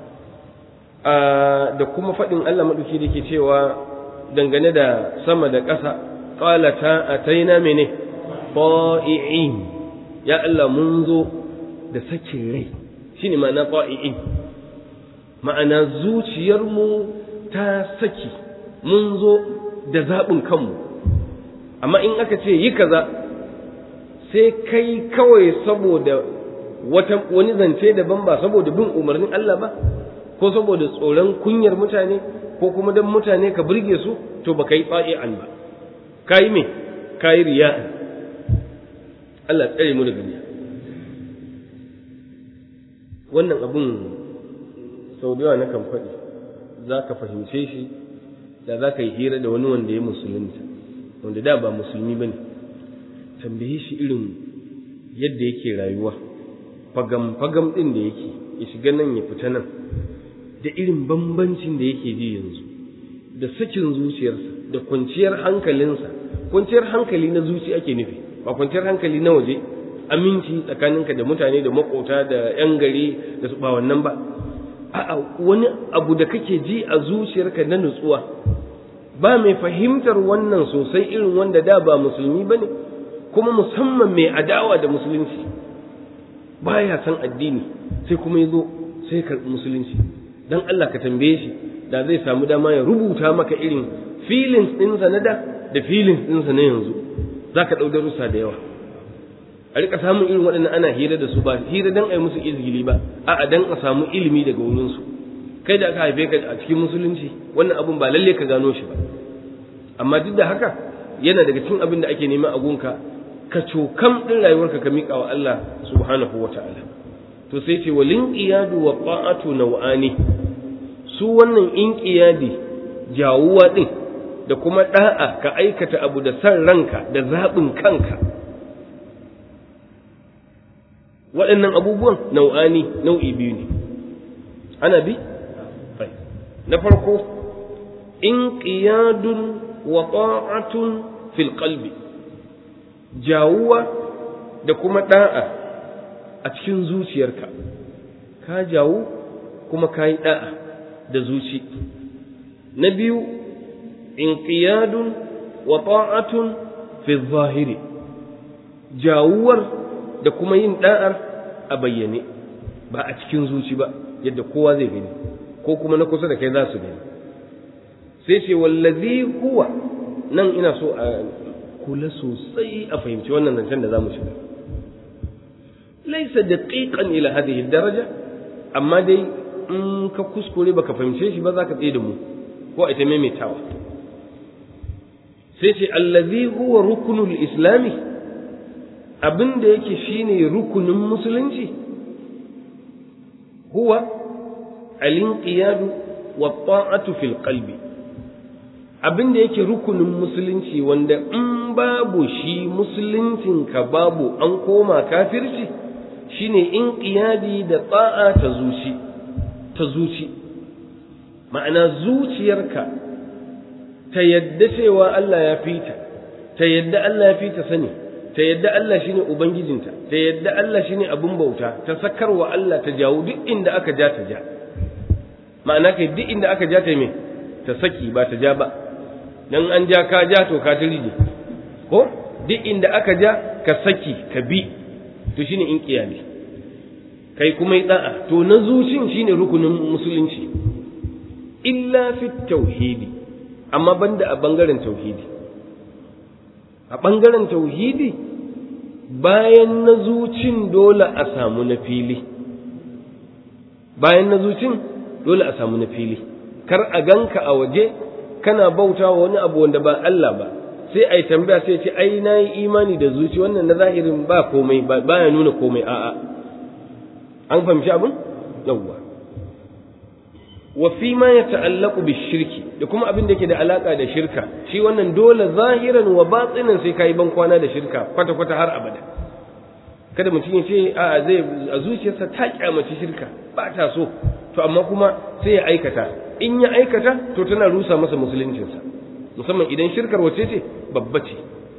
da kuma faɗin Allah maɗauki da ke cewa dangane da sama da ƙasa ƙalata a taina mene ta'i'in ya Allah mun zo da sakin rai shi ne ma'ana ta'i'in ma'ana zuciyarmu ta saki mun zo da zaɓin kanmu amma in aka ce yi kaza sai kai kawai saboda wani zance daban ba saboda bin umarnin Allah ba ko saboda tsoron kunyar mutane ko kuma don mutane ka burge su to ba ka yi tsa'i'an ba ka yi me ka yi riya'an Allah tsare mu daga riya wannan abun sau da yawa na kan faɗi za ka fahimce shi da za ka yi hira da wani wanda ya musulunta wanda da ba musulmi ba ne tambaye shi irin yadda yake rayuwa fagam-fagam ɗin da yake ya shiga nan ya fita nan da irin bambancin da yake ji yanzu da sakin zuciyarsa da kwanciyar hankalinsa kwanciyar hankali na zuci ake nufi ba kwanciyar hankali na waje aminci tsakaninka da mutane da makota da yan gari da su ba wannan ba a'a wani abu da kake ji a zuciyarka na nutsuwa ba mai fahimtar wannan sosai irin wanda da ba musulmi bane kuma musamman mai adawa da musulunci baya san addini sai kuma yazo sai karɓi musulunci dan Allah ka tambaye shi da zai samu dama ya rubuta maka irin feelings ɗinsa na da da feelings ɗinsa na yanzu za ka ɗau darussa da yawa a rika samun irin waɗannan ana hira da su ba hira dan a yi musu izgili ba a'a dan a samu ilimi daga wurinsu kai da aka haife ka a cikin musulunci wannan abun ba lalle ka gano shi ba amma duk da haka yana daga cikin abin da ake nema a gunka ka cokam ɗin rayuwarka ka miƙa wa Allah subhanahu wa ta'ala to sai ce walin iyadu wa ta'atu nau'ani su wannan inqiyadi jawuwa din da kuma da'a ka aikata abu da san ranka da zaɓin kanka waɗannan abubuwan nau'ani nau'i biyu ne ana bi na farko inqiyadun wa ta'atun fil qalbi jawuwa da kuma da'a a cikin zuciyarka ka jawo kuma ka yi da'a da zuci na biyu inqiyadun wa ta'atun fi zahiri jawuwar da kuma yin da'ar a bayyane ba a cikin zuci ba yadda kowa zai gani ko kuma na kusa da kai za su gani sai ce wallazi huwa nan ina so a kula sosai a fahimci wannan zancen da za mu shiga laisa daqiqan ila hadhihi daraja amma dai in ka kuskure baka fahimce shi ba za ka tsaye da mu ko ita maimaitawa sai ce allazi huwa rukunul islami abin da yake shine rukunin musulunci huwa alinqiyadu wa ta'atu fil qalbi abin da yake rukunin musulunci wanda in babu shi musuluncin ka babu an koma kafirci shine inqiyadi da ta'a ta zuci ta zuci ma'ana zuciyarka ta yadda cewa Allah ya fita ta yadda Allah ya fita sani ta yadda Allah shine ubangijinta ta yadda Allah shine abin bauta ta sakarwa Allah ta jawo duk inda aka ja ta ja ma'ana kai duk inda aka ja ta me ta saki ba ta ja ba dan an ja ka ja to ka tiriji ko duk inda aka ja ka saki ka bi to shine in kiyami kai kuma yi da'a to na zucin shine rukunin musulunci illa fi tauhidi amma banda a bangaren tauhidi a bangaren tauhidi bayan na zucin dole a samu na fili bayan na zucin dole a samu na fili kar a ganka a waje kana bauta wa wani abu wanda ba Allah ba sai ai tambaya sai ce ai na yi imani da zuci wannan na zahirin ba komai ba ya nuna komai a'a an fahimci abin yawwa wa fi ma ya ta'allaqu bi shirki da kuma abin da yake da alaka da shirka shi wannan dole zahiran wa batinan sai kai ban kwana da shirka kwata kwata har abada kada mutum ya ce a zai a zuciyarsa ta kyamaci shirka ba ta so to amma kuma sai ya aikata in ya aikata to tana rusa masa musuluncinsa musamman idan shirkar wace ce babba ce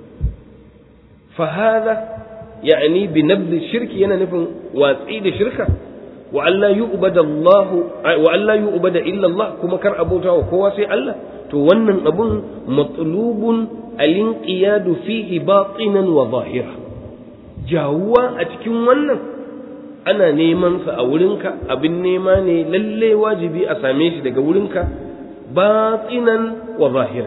fa hadha ya'ni bi nabd shirki yana nufin watsi da shirka wa alla yu'bada Allah wa alla yu'bada illa Allah kuma kar abota wa kowa sai Allah to wannan abun matlubun alinqiyadu fihi batinan wa zahira jawuwa a cikin wannan ana neman sa a wurinka abin nema ne lalle wajibi a same shi daga wurinka batinan wa zahira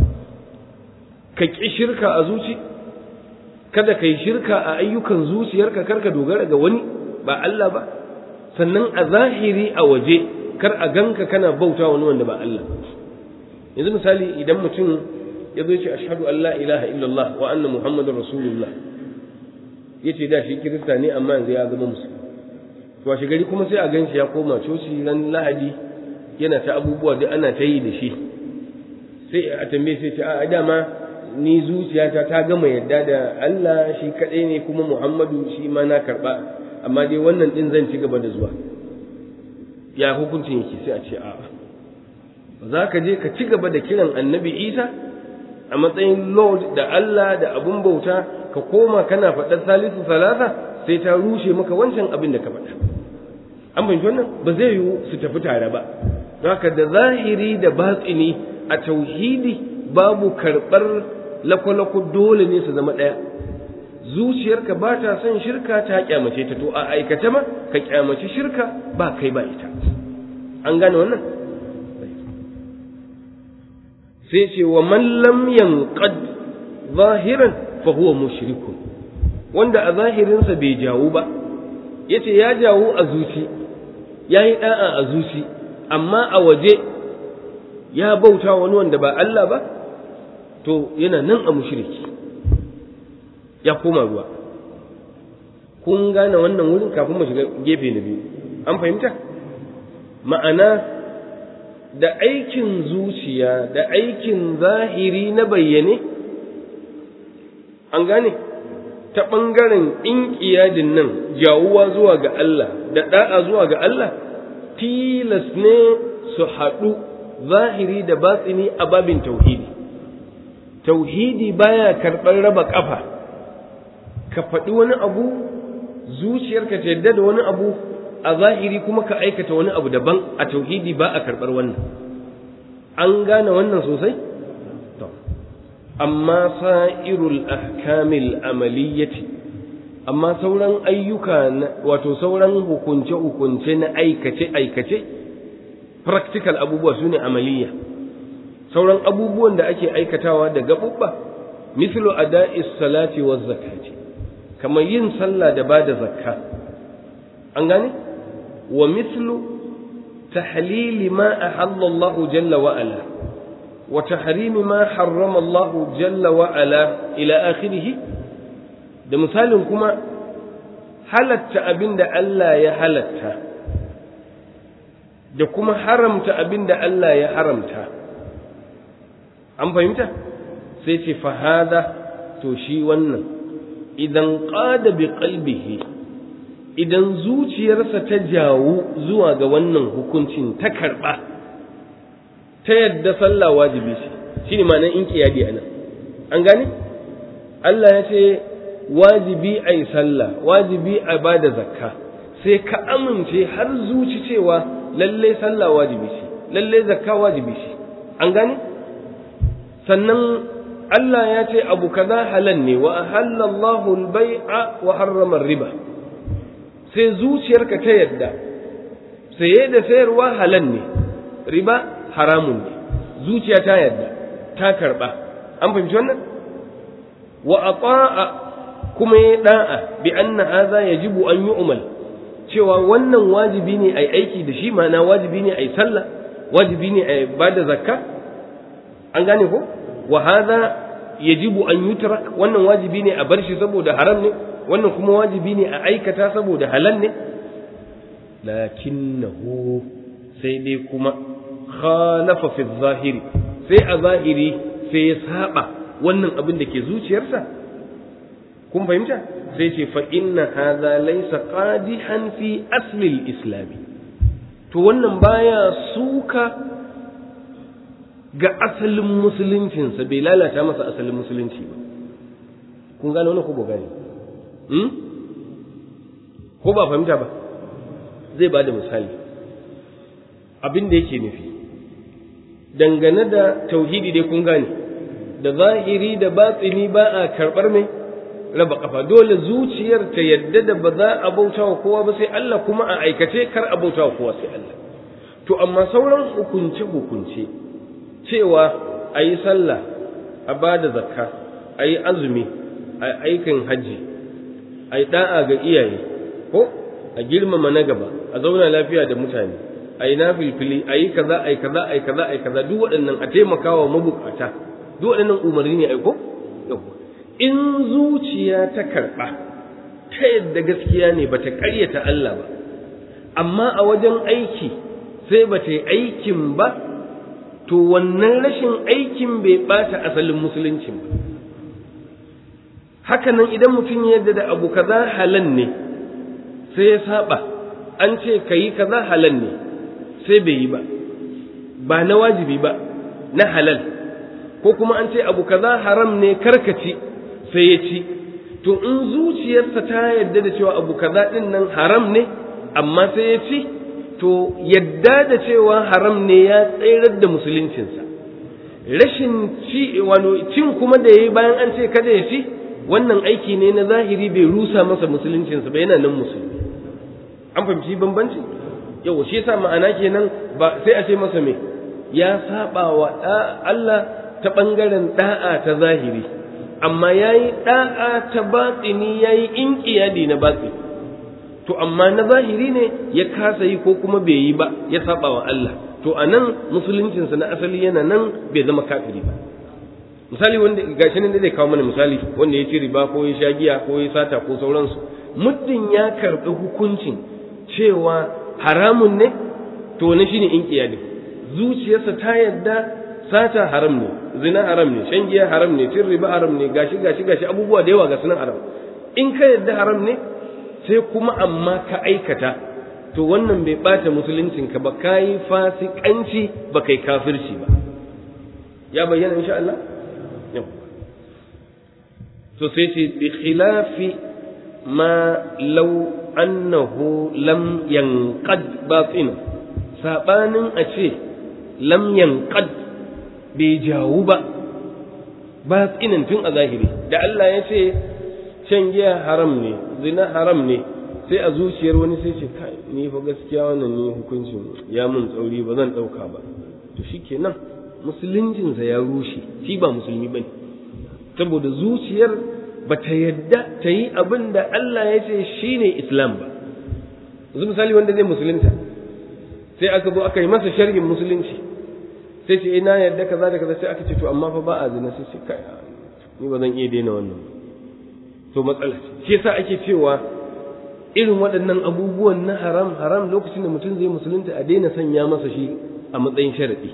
ka ƙi shirka a zuci kada ka yi shirka a ayyukan zuciyarka kar ka dogara ga wani ba Allah ba sannan a zahiri a waje kar a ganka kana bauta wani wanda ba Allah yanzu misali idan mutum ya zo ce ashhadu an la ilaha illallah wa anna muhammadar rasulullah yace da shi kirista ne amma yanzu ya zama musulmi to washe gari kuma sai a ganshi ya koma coci ran lahadi yana ta abubuwa duk ana ta yi da shi sai a tambaye sai ce a dama ni zuciyata ta gama yadda da Allah shi kaɗai ne kuma Muhammadu shi ma na karɓa amma dai wannan ɗin zan ci gaba da zuwa ya hukuncin yake sai a ce a'a ba za ka je ka ci gaba da kiran annabi Isa a matsayin lord da Allah da abun bauta ka koma kana faɗar salisu salasa sai ta rushe maka wancan abin da ka faɗa an fahimci wannan ba zai yiwu su tafi tare ba don haka da zahiri da batsini a tauhidi babu karɓar lakwalakwa dole ne su zama ɗaya zuciyarka ba ta son shirka ta kyamace ta to a aikace ma ka kyamaci shirka ba kai ba ita an gane wannan sai ce wa man lam yanqad zahiran fa huwa mushrikun wanda a zahirinsa bai jawo ba yace ya jawo a zuci yayi da'a a zuci amma a waje ya bauta wani wanda ba Allah ba to yana nan a mushriki ya koma ruwa kun gane wannan wurin kafin mu shiga gefe na biyu an fahimta ma'ana da aikin zuciya da aikin zahiri na bayyane an gane ta ɓangaren inƙiyadin nan jawuwa zuwa ga Allah da ɗa'a zuwa ga Allah tilas ne su haɗu zahiri da batsini a babin tauhidi tauhidi baya karɓar raba ƙafa ka faɗi wani abu zuciyarka ta yadda da wani abu a zahiri kuma ka aikata wani abu daban a tauhidi ba a karɓar wannan an gane wannan sosai amma sa'irul ahkamil amaliyyati amma sauran ayyuka wato sauran hukunce-hukunce na aikace-aikace practical abubuwa su ne amaliyya sauran abubuwan da ake aikatawa da gaɓuɓɓa mislu ada'is salati wa zakati kamar yin sallah da ba da zakka an gane wa mislu tahlili ma ahalla Allah jalla wa ala wa tahrimi ma harrama Allah jalla wa ala ila akhirih da misalin kuma halatta abinda Allah ya halatta da kuma haramta abinda Allah ya haramta an fahimta sai ce fahada to shi wannan idan qada bi qalbihi idan zuciyarsa ta jawo zuwa ga wannan hukuncin ta karɓa ta yadda sallah wajibi ce shi ne ma'anar in kiyadi a nan an gane Allah ya ce wajibi a yi sallah wajibi a ba da zakka sai ka amince har zuci cewa lallai sallah wajibi ce lallai zakka wajibi ce an gane sannan Allah ya ce abu kaza halal ne wa ahallallahu al-bai'a wa harrama riba sai zuciyarka ta yadda saye da sayarwa halal ne riba haramun ne zuciya ta yadda ta karba an fahimci wannan wa ata'a kuma ya da'a bi anna hadha yajibu an yu'mal cewa wannan wajibi ne ai aiki da shi ma'ana wajibi ne ai sallah wajibi ne ai bada zakka an gane ko wa hadha yajibu an yutrak wannan wajibi ne a bar shi saboda haram ne wannan kuma wajibi ne a aikata saboda halal ne lakinnahu sai dai kuma khalafa fi zahiri sai a zahiri sai ya saba wannan abin da ke zuciyarsa kun fahimta sai ce fa inna hadha laysa qadihan fi asli al-islam to wannan baya suka ga asalin musuluncinsa bai lalata masa asalin musulunci ba kun gane wani ko ba gane ko ba fahimta ba zai ba da misali abin da yake nufi dangane da tauhidi dai kun gane da zahiri da batsini ba a karɓar mai raba kafa dole zuciyar ta yadda da ba za a bauta wa kowa ba sai Allah kuma a aikace kar a bauta wa kowa sai Allah to amma sauran hukunce hukunce cewa a yi sallah a ba da zakka a yi azumi a aikin hajji a yi ɗa'a ga iyaye ko a girmama na gaba a zauna lafiya da mutane a yi na filfili a yi kaza a yi kaza a yi kaza a yi kaza duk waɗannan a taimaka wa mabukata duk waɗannan umarni ne aiko in zuciya ta karɓa ta yadda gaskiya ne ba ta ƙaryata Allah ba amma a wajen aiki sai ba ta yi aikin ba to wannan rashin aikin bai ɓata asalin musuluncin ba hakanan idan mutum ya yadda da abu kaza halal ne sai ya saba an ce ka yi kaza halal ne sai bai yi ba ba na wajibi ba na halal ko kuma an ce abu kaza haram ne karkaci sai ya ci to in zuciyarsa ta yadda da cewa abu kaza din nan haram ne amma sai ya ci to yadda da cewa haram ne ya tsayar da musuluncinsa rashin ci wano cin kuma da yayi bayan an ce kada ya ci wannan aiki ne na zahiri bai rusa masa musuluncinsa ba yana nan musulmi an fahimci bambanci yau shi yasa ma'ana kenan ba sai a ce masa me ya saba wa Allah ta bangaren da'a ta zahiri amma yayi da'a ta batini yayi inqiyadi na batini to amma na zahiri ne ya kasa yi ko kuma bai yi ba ya saba wa Allah to anan musuluncinsa na asali yana nan bai zama kafiri ba misali wanda gashi nan da zai kawo mana misali wanda ya ci riba ko ya sha giya ko ya sata ko sauransu muddin ya karɓi hukuncin cewa haramun ne to na shine in kiyadi zuciyarsa ta yadda sata haram ne zina haram ne shan giya haram ne cin riba haram ne gashi gashi gashi abubuwa da yawa ga sunan haram in ka yadda haram ne sai kuma amma ka aikata to wannan bai bata musuluncinka ba kayi fasikanci ba kai kafirci ba ya bayyana insha Allah to sai ce bi khilafi ma law annahu lam yanqad batin sabanin a ce lam yanqad bai jawu ba batinin tun a zahiri da Allah ya ce shan giya haram ne zina haram ne sai a zuciyar wani sai ce kai ni fa gaskiya wannan ne hukuncin ya mun tsauri ba zan dauka ba to shikenan musuluncinsa ya rushe shi ba musulmi bane saboda zuciyar ba ta yadda ta yi abin da Allah ya ce shine islam ba yanzu misali wanda zai musulunta sai aka zo aka yi masa sharhin musulunci sai ce ina yadda kaza da kaza sai aka ce to amma fa ba a zina sai ce kai ni ba zan iya daina wannan ba to matsala shi yasa ake cewa irin waɗannan abubuwan na haram haram lokacin da mutum zai musulunta a daina sanya masa shi a matsayin sharaɗi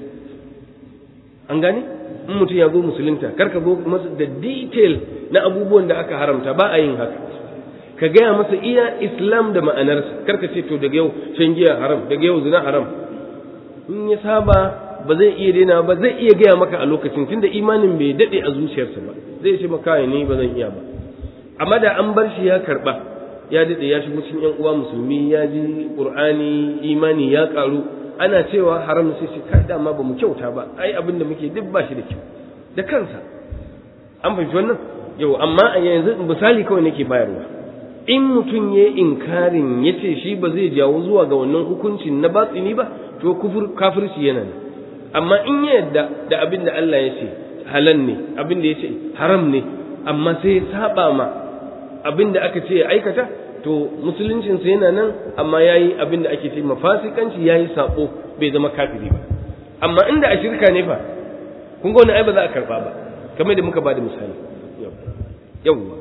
an gane in mutum ya zo musulunta kar ka zo masa da detail na abubuwan da aka haramta ba a yin haka ka gaya masa iya islam da ma'anarsa kar ka ce to daga yau shan giya haram daga yau zina haram in ya saba ba zai iya daina ba zai iya gaya maka a lokacin tunda imanin bai daɗe a zuciyarsa ba zai ce maka ni ba zan iya ba amma da an bar shi ya karba ya dade ya shigo cikin yan uwa musulmi ya ji qur'ani imani ya karu ana cewa haram sai shi kai dama ba mu kyauta ba ai abin da muke duk ba shi da kyau da kansa an fahimci wannan yau amma a yanzu misali kawai nake bayarwa in mutum ya inkarin ya ce shi ba zai jawo zuwa ga wannan hukuncin na batsini ba to kufur kafirci yana ne amma in ya yadda da abin da Allah ya ce halal ne abin da ya ce haram ne amma sai ya saba ma abin da aka ce ya aikata to musuluncinsa yana nan amma ya yi abin da ake ce mafasikanci ya yi saƙo bai zama kafiri ba amma inda a shirka ne fa kun ga wani ai ba za a karɓa ba kamar da muka ba da misali yawwa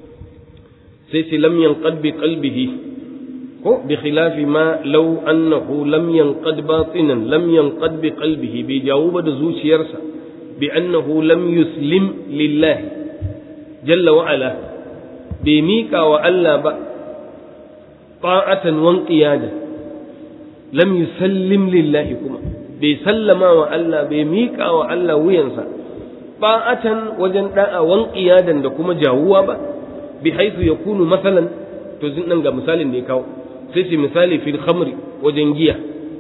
sai ce lam yanqad bi qalbihi ko bi khilafi ma law annahu lam yanqad batinan lam yanqad bi qalbihi bai jawo ba da zuciyarsa bi annahu lam yuslim lillahi jalla wa ala bai miƙa wa Allah ba ta'atan wan qiyada lam yusallim lillahi kuma bai sallama wa Allah bai miƙa wa Allah wuyansa ta'atan wajen da'a wan qiyadan da kuma jawuwa ba bi haythu yakunu masalan to zin nan ga misalin da ya kawo sai ce misali fil khamri wajen giya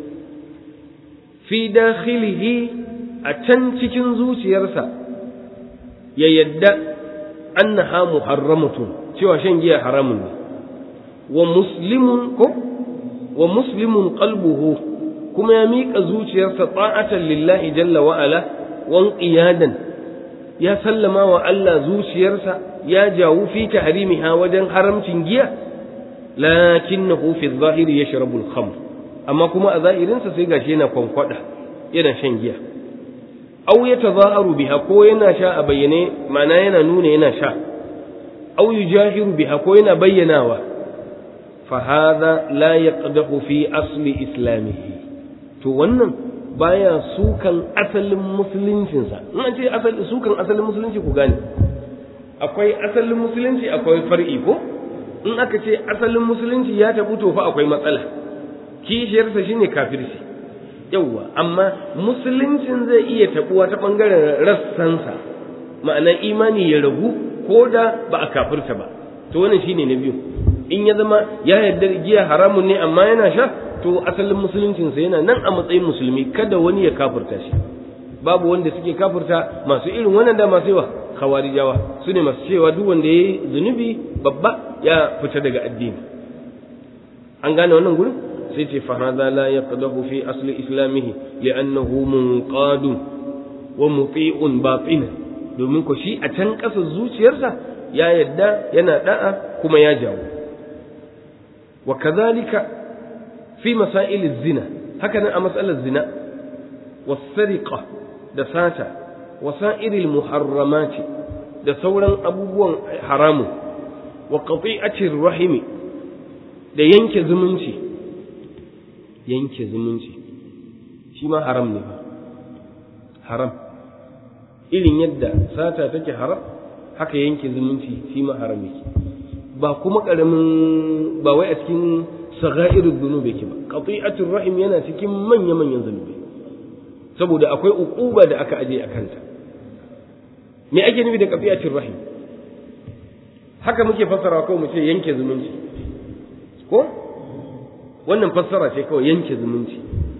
fi dakhilihi a can cikin zuciyarsa ya yadda annaha muharramatun cewa shan giya haramun ne wa muslimun ko wa muslimun qalbuhu kuma ya miƙa zuciyarsa ta'atan lillahi jalla wa ala wan qiyadan ya sallama wa Allah zuciyarsa ya jawu fi tahrimiha wajen haramcin giya lakinnahu fi adh-dhahiri yashrabu al-khamr amma kuma a zahirinsa sai gashi yana kwankwada yana shan giya aw yatazaharu biha ko yana sha a bayyane ma'ana yana nuna yana sha aw yujahiru biha ko yana bayyanawa fa hadha la yaqdahu fi asli islamihi to wannan baya sukan asalin musuluncinsa in an ce asali sukan asalin musulunci ku gane akwai asalin musulunci akwai far'i ko in aka ce asalin musulunci ya tabu to fa akwai matsala kishiyarsa shine kafirci yawwa amma musuluncin zai iya tabuwa ta bangaren rassansa ma'ana imani ya ragu ko da ba a kafirta ba to wannan shine na biyu in ya zama ya yarda giya haramun ne amma yana sha to asalin musuluncinsa yana nan a matsayin musulmi kada wani ya kafirta shi babu wanda suke kafirta masu irin wannan da masu yawa khawarijawa su ne masu cewa duk wanda ya yi zunubi babba ya fita daga addini an gane wannan gurin sai ce fa hadha la yaqdahu fi asli islamihi li'annahu munqadun wa muti'un batina domin ko shi a can ƙasa zuciyarsa ya yadda yana da'a kuma ya jawo wa kadhalika fi masail zina haka nan a matsalar zina was-sariqa da sata wasa'iril muharramati da sauran abubuwan haramu wa qati'atir rahimi da yanke zumunci yanke zumunci shi ma haram ne ba haram irin yadda sata take haram haka yanke zumunci shi ma haram yake ba kuma karamin ba wai a cikin sagha'irud dhunub yake ba qati'atur rahim yana cikin manya manyan zunubi saboda akwai uquba da aka aje a kanta me ake nufi da qati'atur rahim haka muke fassara ko mu ce yanke zumunci ko wannan fassara ce kawai yanke zumunci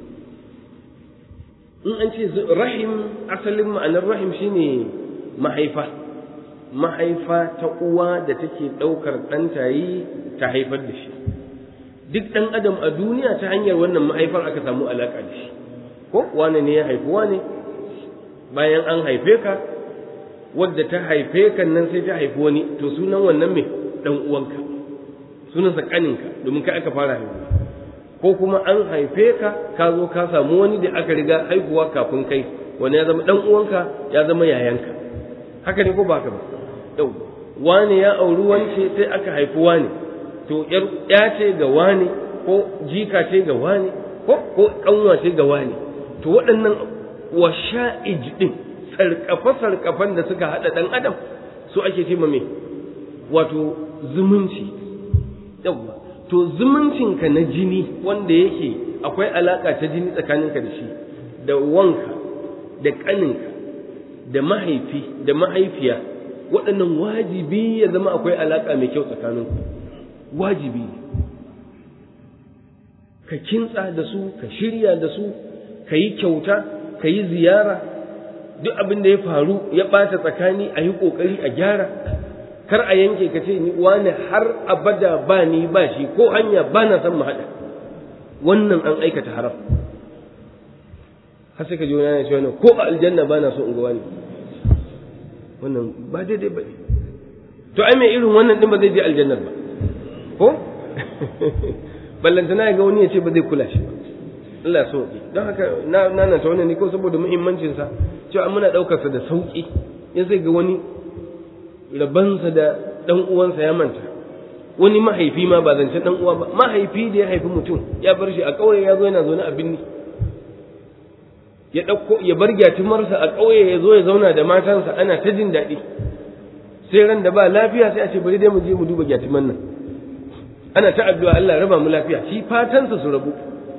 in an ce rahim asalin ma'anar rahim shine mahaifa mahaifa ta uwa da take ɗaukar ɗantayi ta haifar da shi duk ɗan adam a duniya ta hanyar wannan mahaifar aka samu alaƙa da shi ko wane ne ya haifi wane bayan an haife ka wadda ta haife ka nan sai ta haifi wani to sunan wannan mai ɗan uwanka sunansa ƙaninka domin kai aka fara haihuwa ko kuma an haife ka ka zo ka samu wani da aka riga haihuwa kafin kai wani ya zama ɗan uwanka ya zama yayanka haka ne ko ba haka ba yau wane ya auri wance sai aka haifi wane to ya ce ga wane ko jika ce ga wane ko ko kanwa ce ga wane to waɗannan washa'ij din sarkafa sarkafan da suka hada dan adam su ake ce me wato zumunci yawa to zumuncinka na jini wanda yake akwai alaka ta jini tsakaninka da shi da wanka da ƙaninka da mahaifi da mahaifiya waɗannan wajibi ya zama akwai alaƙa mai kyau tsakaninku wajibi ne ka kintsa da su ka shirya da su ka yi kyauta ka yi ziyara duk abin da ya faru ya ɓata tsakani a yi ƙoƙari a gyara kar a yanke ka ce ni wani har abada ba ni ba shi ko hanya ba na son mu haɗa wannan an aikata haram har sai ka ji wani yana cewa ko a aljanna ba na so in ga wani wannan ba daidai ba ne to ai mai irin wannan din ba zai je aljannar ba ko ballantana ya ga wani ya ce ba zai kula shi ba Allah so don haka na na ta wannan ne ko saboda muhimmancin sa cewa muna daukar sa da sauki in sai ga wani rabansa da dan uwansa ya manta wani mahaifi ma ba zance dan uwa ba mahaifi da ya haifi mutum ya bar shi a kauye ya zo yana zaune a binni ya ɗauko ya bar gyatumarsa a ƙauye ya zo ya zauna da matansa ana ta jin daɗi sai ran da ba lafiya sai a ce bari dai mu je mu duba gyatuman nan ana ta addu'a Allah raba mu lafiya shi fatansa su rabu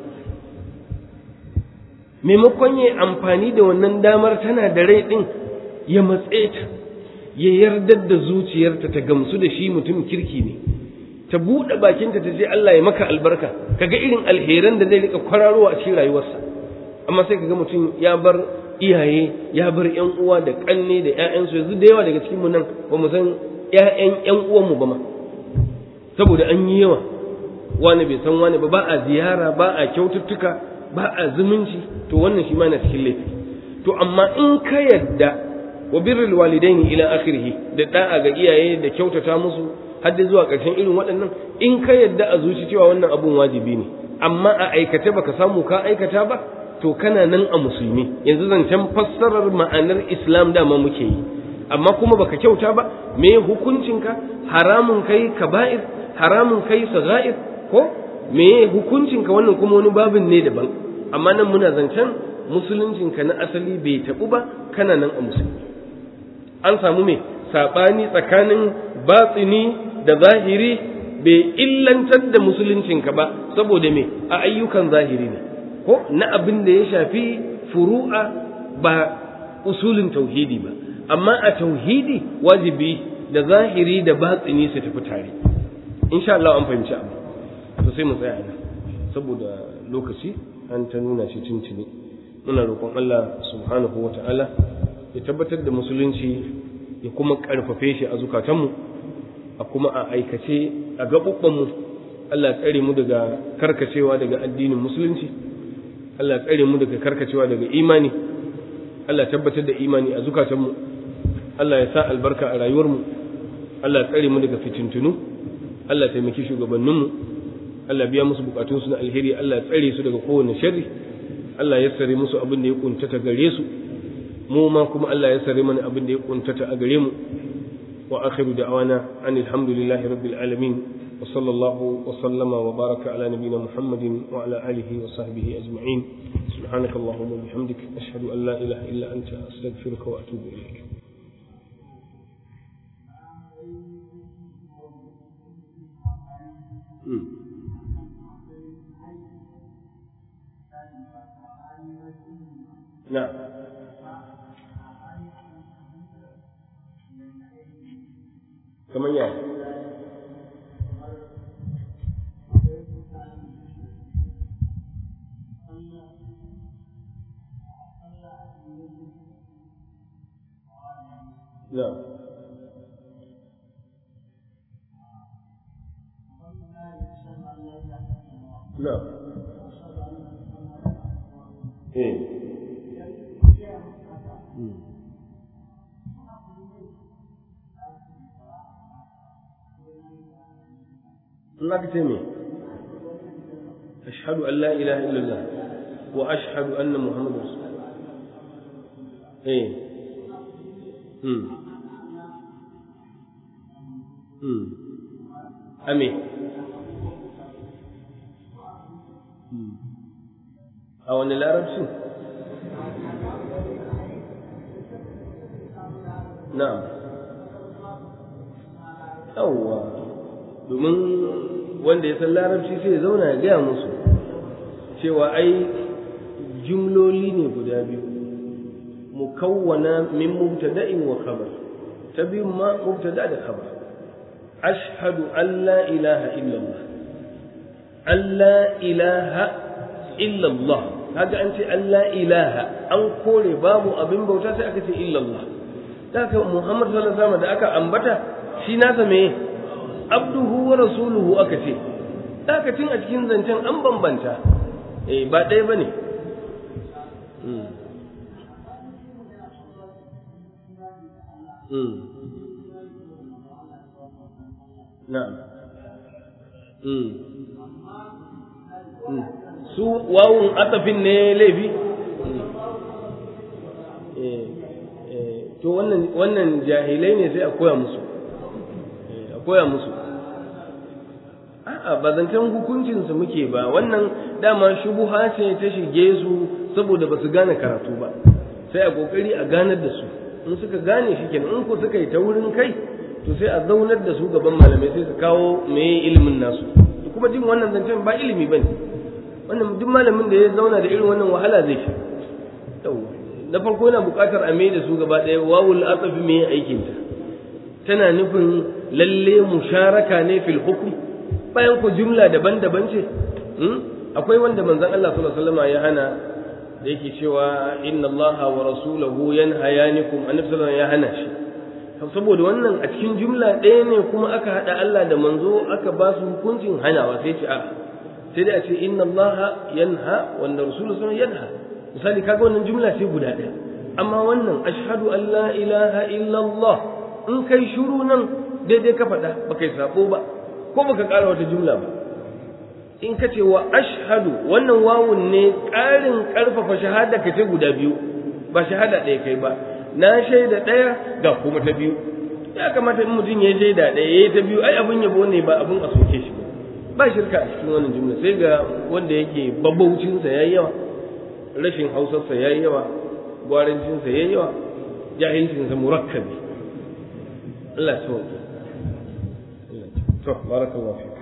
maimakon ya amfani da wannan damar tana da rai ɗin ya matse ta ya yardar da zuciyarta ta gamsu da shi mutum kirki ne ta buɗe bakinta ta ce Allah ya maka albarka kaga irin alheran da zai rika kwararowa a cikin rayuwarsa amma sai kaga mutum ya bar iyaye ya bar ƴan uwa da ƙanne da ƴaƴansu yanzu da yawa daga cikin mu nan ba mu san ƴaƴan ƴan uwan mu ba ma saboda an yi yawa wani bai san wani ba ba a ziyara ba a kyaututtuka ba a zumunci to wannan shi ma na cikin laifi to amma in ka yadda wa birrul walidaini ila akhirih da da'a ga iyaye da kyautata musu har da zuwa ƙarshen irin waɗannan in ka yadda a zuci cewa wannan abun wajibi ne amma a aikace baka samu ka aikata ba to kana nan a musulmi yanzu zancen fassarar ma'anar islam dama muke yi amma kuma baka kyauta ba me hukuncinka haramun kai kaba'ir haramun kai sagha'ir ko me hukuncinka wannan kuma wani babin ne daban amma nan muna zancen musuluncinka na asali bai tabu ba kana nan a musulmi an samu me sabani tsakanin batsini da zahiri bai illantar da musuluncinka ba saboda me a ayyukan zahiri ne ko na abin da ya shafi furu'a ba usulin tauhidi ba amma a tauhidi wajibi da zahiri da batsini su tafi tare insha Allah an fahimci abu to sai mu tsaya nan saboda lokaci an ta nuna shi tuntuni muna roƙon Allah subhanahu wa ta'ala ya tabbatar da musulunci ya kuma ƙarfafe shi a zukatanmu a kuma a aikace a gaɓuɓɓanmu Allah tsare mu daga karkacewa daga addinin musulunci Allah tsare mu daga karkacewa daga imani Allah tabbatar da imani a zukatanmu Allah ya sa albarka a rayuwarmu Allah tsare mu daga fitintunu Allah taimaki shugabanninmu Allah biya musu bukatunsu na alheri Allah tsare su daga kowane sharri Allah ya sare musu abin da ya kuntata gare su mu ma kuma Allah ya sare mana abin da ya kuntata a gare mu wa akhiru da'wana anil hamdulillahi rabbil alamin wa sallallahu wa sallama wa baraka ala nabiyyina muhammadin wa ala alihi wa sahbihi ajma'in subhanaka allahumma wa bihamdik ashhadu an la ilaha illa anta astaghfiruka wa atubu ilaik نعم كمان يعني نعم نعم ايه Allah ka ce me ashhadu an la ilaha illallah wa ashhadu anna muhammadar rasul eh hmm hmm ame a wani larabci na'am yawwa domin wanda ya san larabci sai ya zauna ya gaya musu cewa ai jumloli ne guda biyu mukawwana min mubtada'in wa khabar ta biyu ma mubtada da khabar ashhadu an la ilaha illallah an la ilaha illallah haka an ce an la ilaha an kore babu abin bauta sai aka ce illallah da haka muhammad sallallahu alaihi wasallam da aka ambata shi nasa me abduhu wa rasuluhu aka ce dakacin a cikin zancen an bambanta eh ba ɗaya ba ne na'am su wawun atafin ne laifi to wannan jahilai ne sai a koya musu a koya musu a'a ba zancen hukuncinsu muke ba wannan dama shubuha ce ta shige su saboda ba su gane karatu ba sai a kokari a ganar da su in suka gane shi kenan in ko suka yi ta wurin kai to sai a zaunar da su gaban malamai sai su kawo meye ilimin nasu kuma jin wannan zancen ba ilimi bane wannan duk malamin da ya zauna da irin wannan wahala zai sha na farko yana buƙatar a mai da su gaba ɗaya wawul atsafi me aikinta tana nufin lalle musharaka ne fil hukm bayan ku jumla daban-daban ce akwai wanda manzon Allah sallallahu alaihi wasallam ya hana da yake cewa inna Allah wa rasulahu yanhayanikum annabi sallallahu ya hana shi saboda wannan a cikin jumla ɗaya ne kuma aka hada Allah da manzo aka ba su hukuncin hanawa sai ce a sai dai a ce inna Allah yanha wanda rasulullahi sallallahu yanha misali kaga wannan jumla ce guda ɗaya amma wannan ashhadu an la ilaha illallah in kai shuru nan daidai ka faɗa ba kai sabo ba ko baka ƙara wata jumla ba in ka ce wa ashhadu wannan wawun ne ƙarin ƙarfafa shahada ka ce guda biyu ba shahada ɗaya kai ba na shaida ɗaya ga kuma ta biyu ya kamata in mutum ya shaida ɗaya ya ta biyu ai abin yabo ne ba abin a soke shi ba ba shirka a cikin wannan jumla sai ga wanda yake babbaucinsa ya yi yawa rashin hausarsa ya yi yawa gwarancinsa ya yi yawa jahilcinsa murakkabi Allah ya sauke. To, barakallahu fi.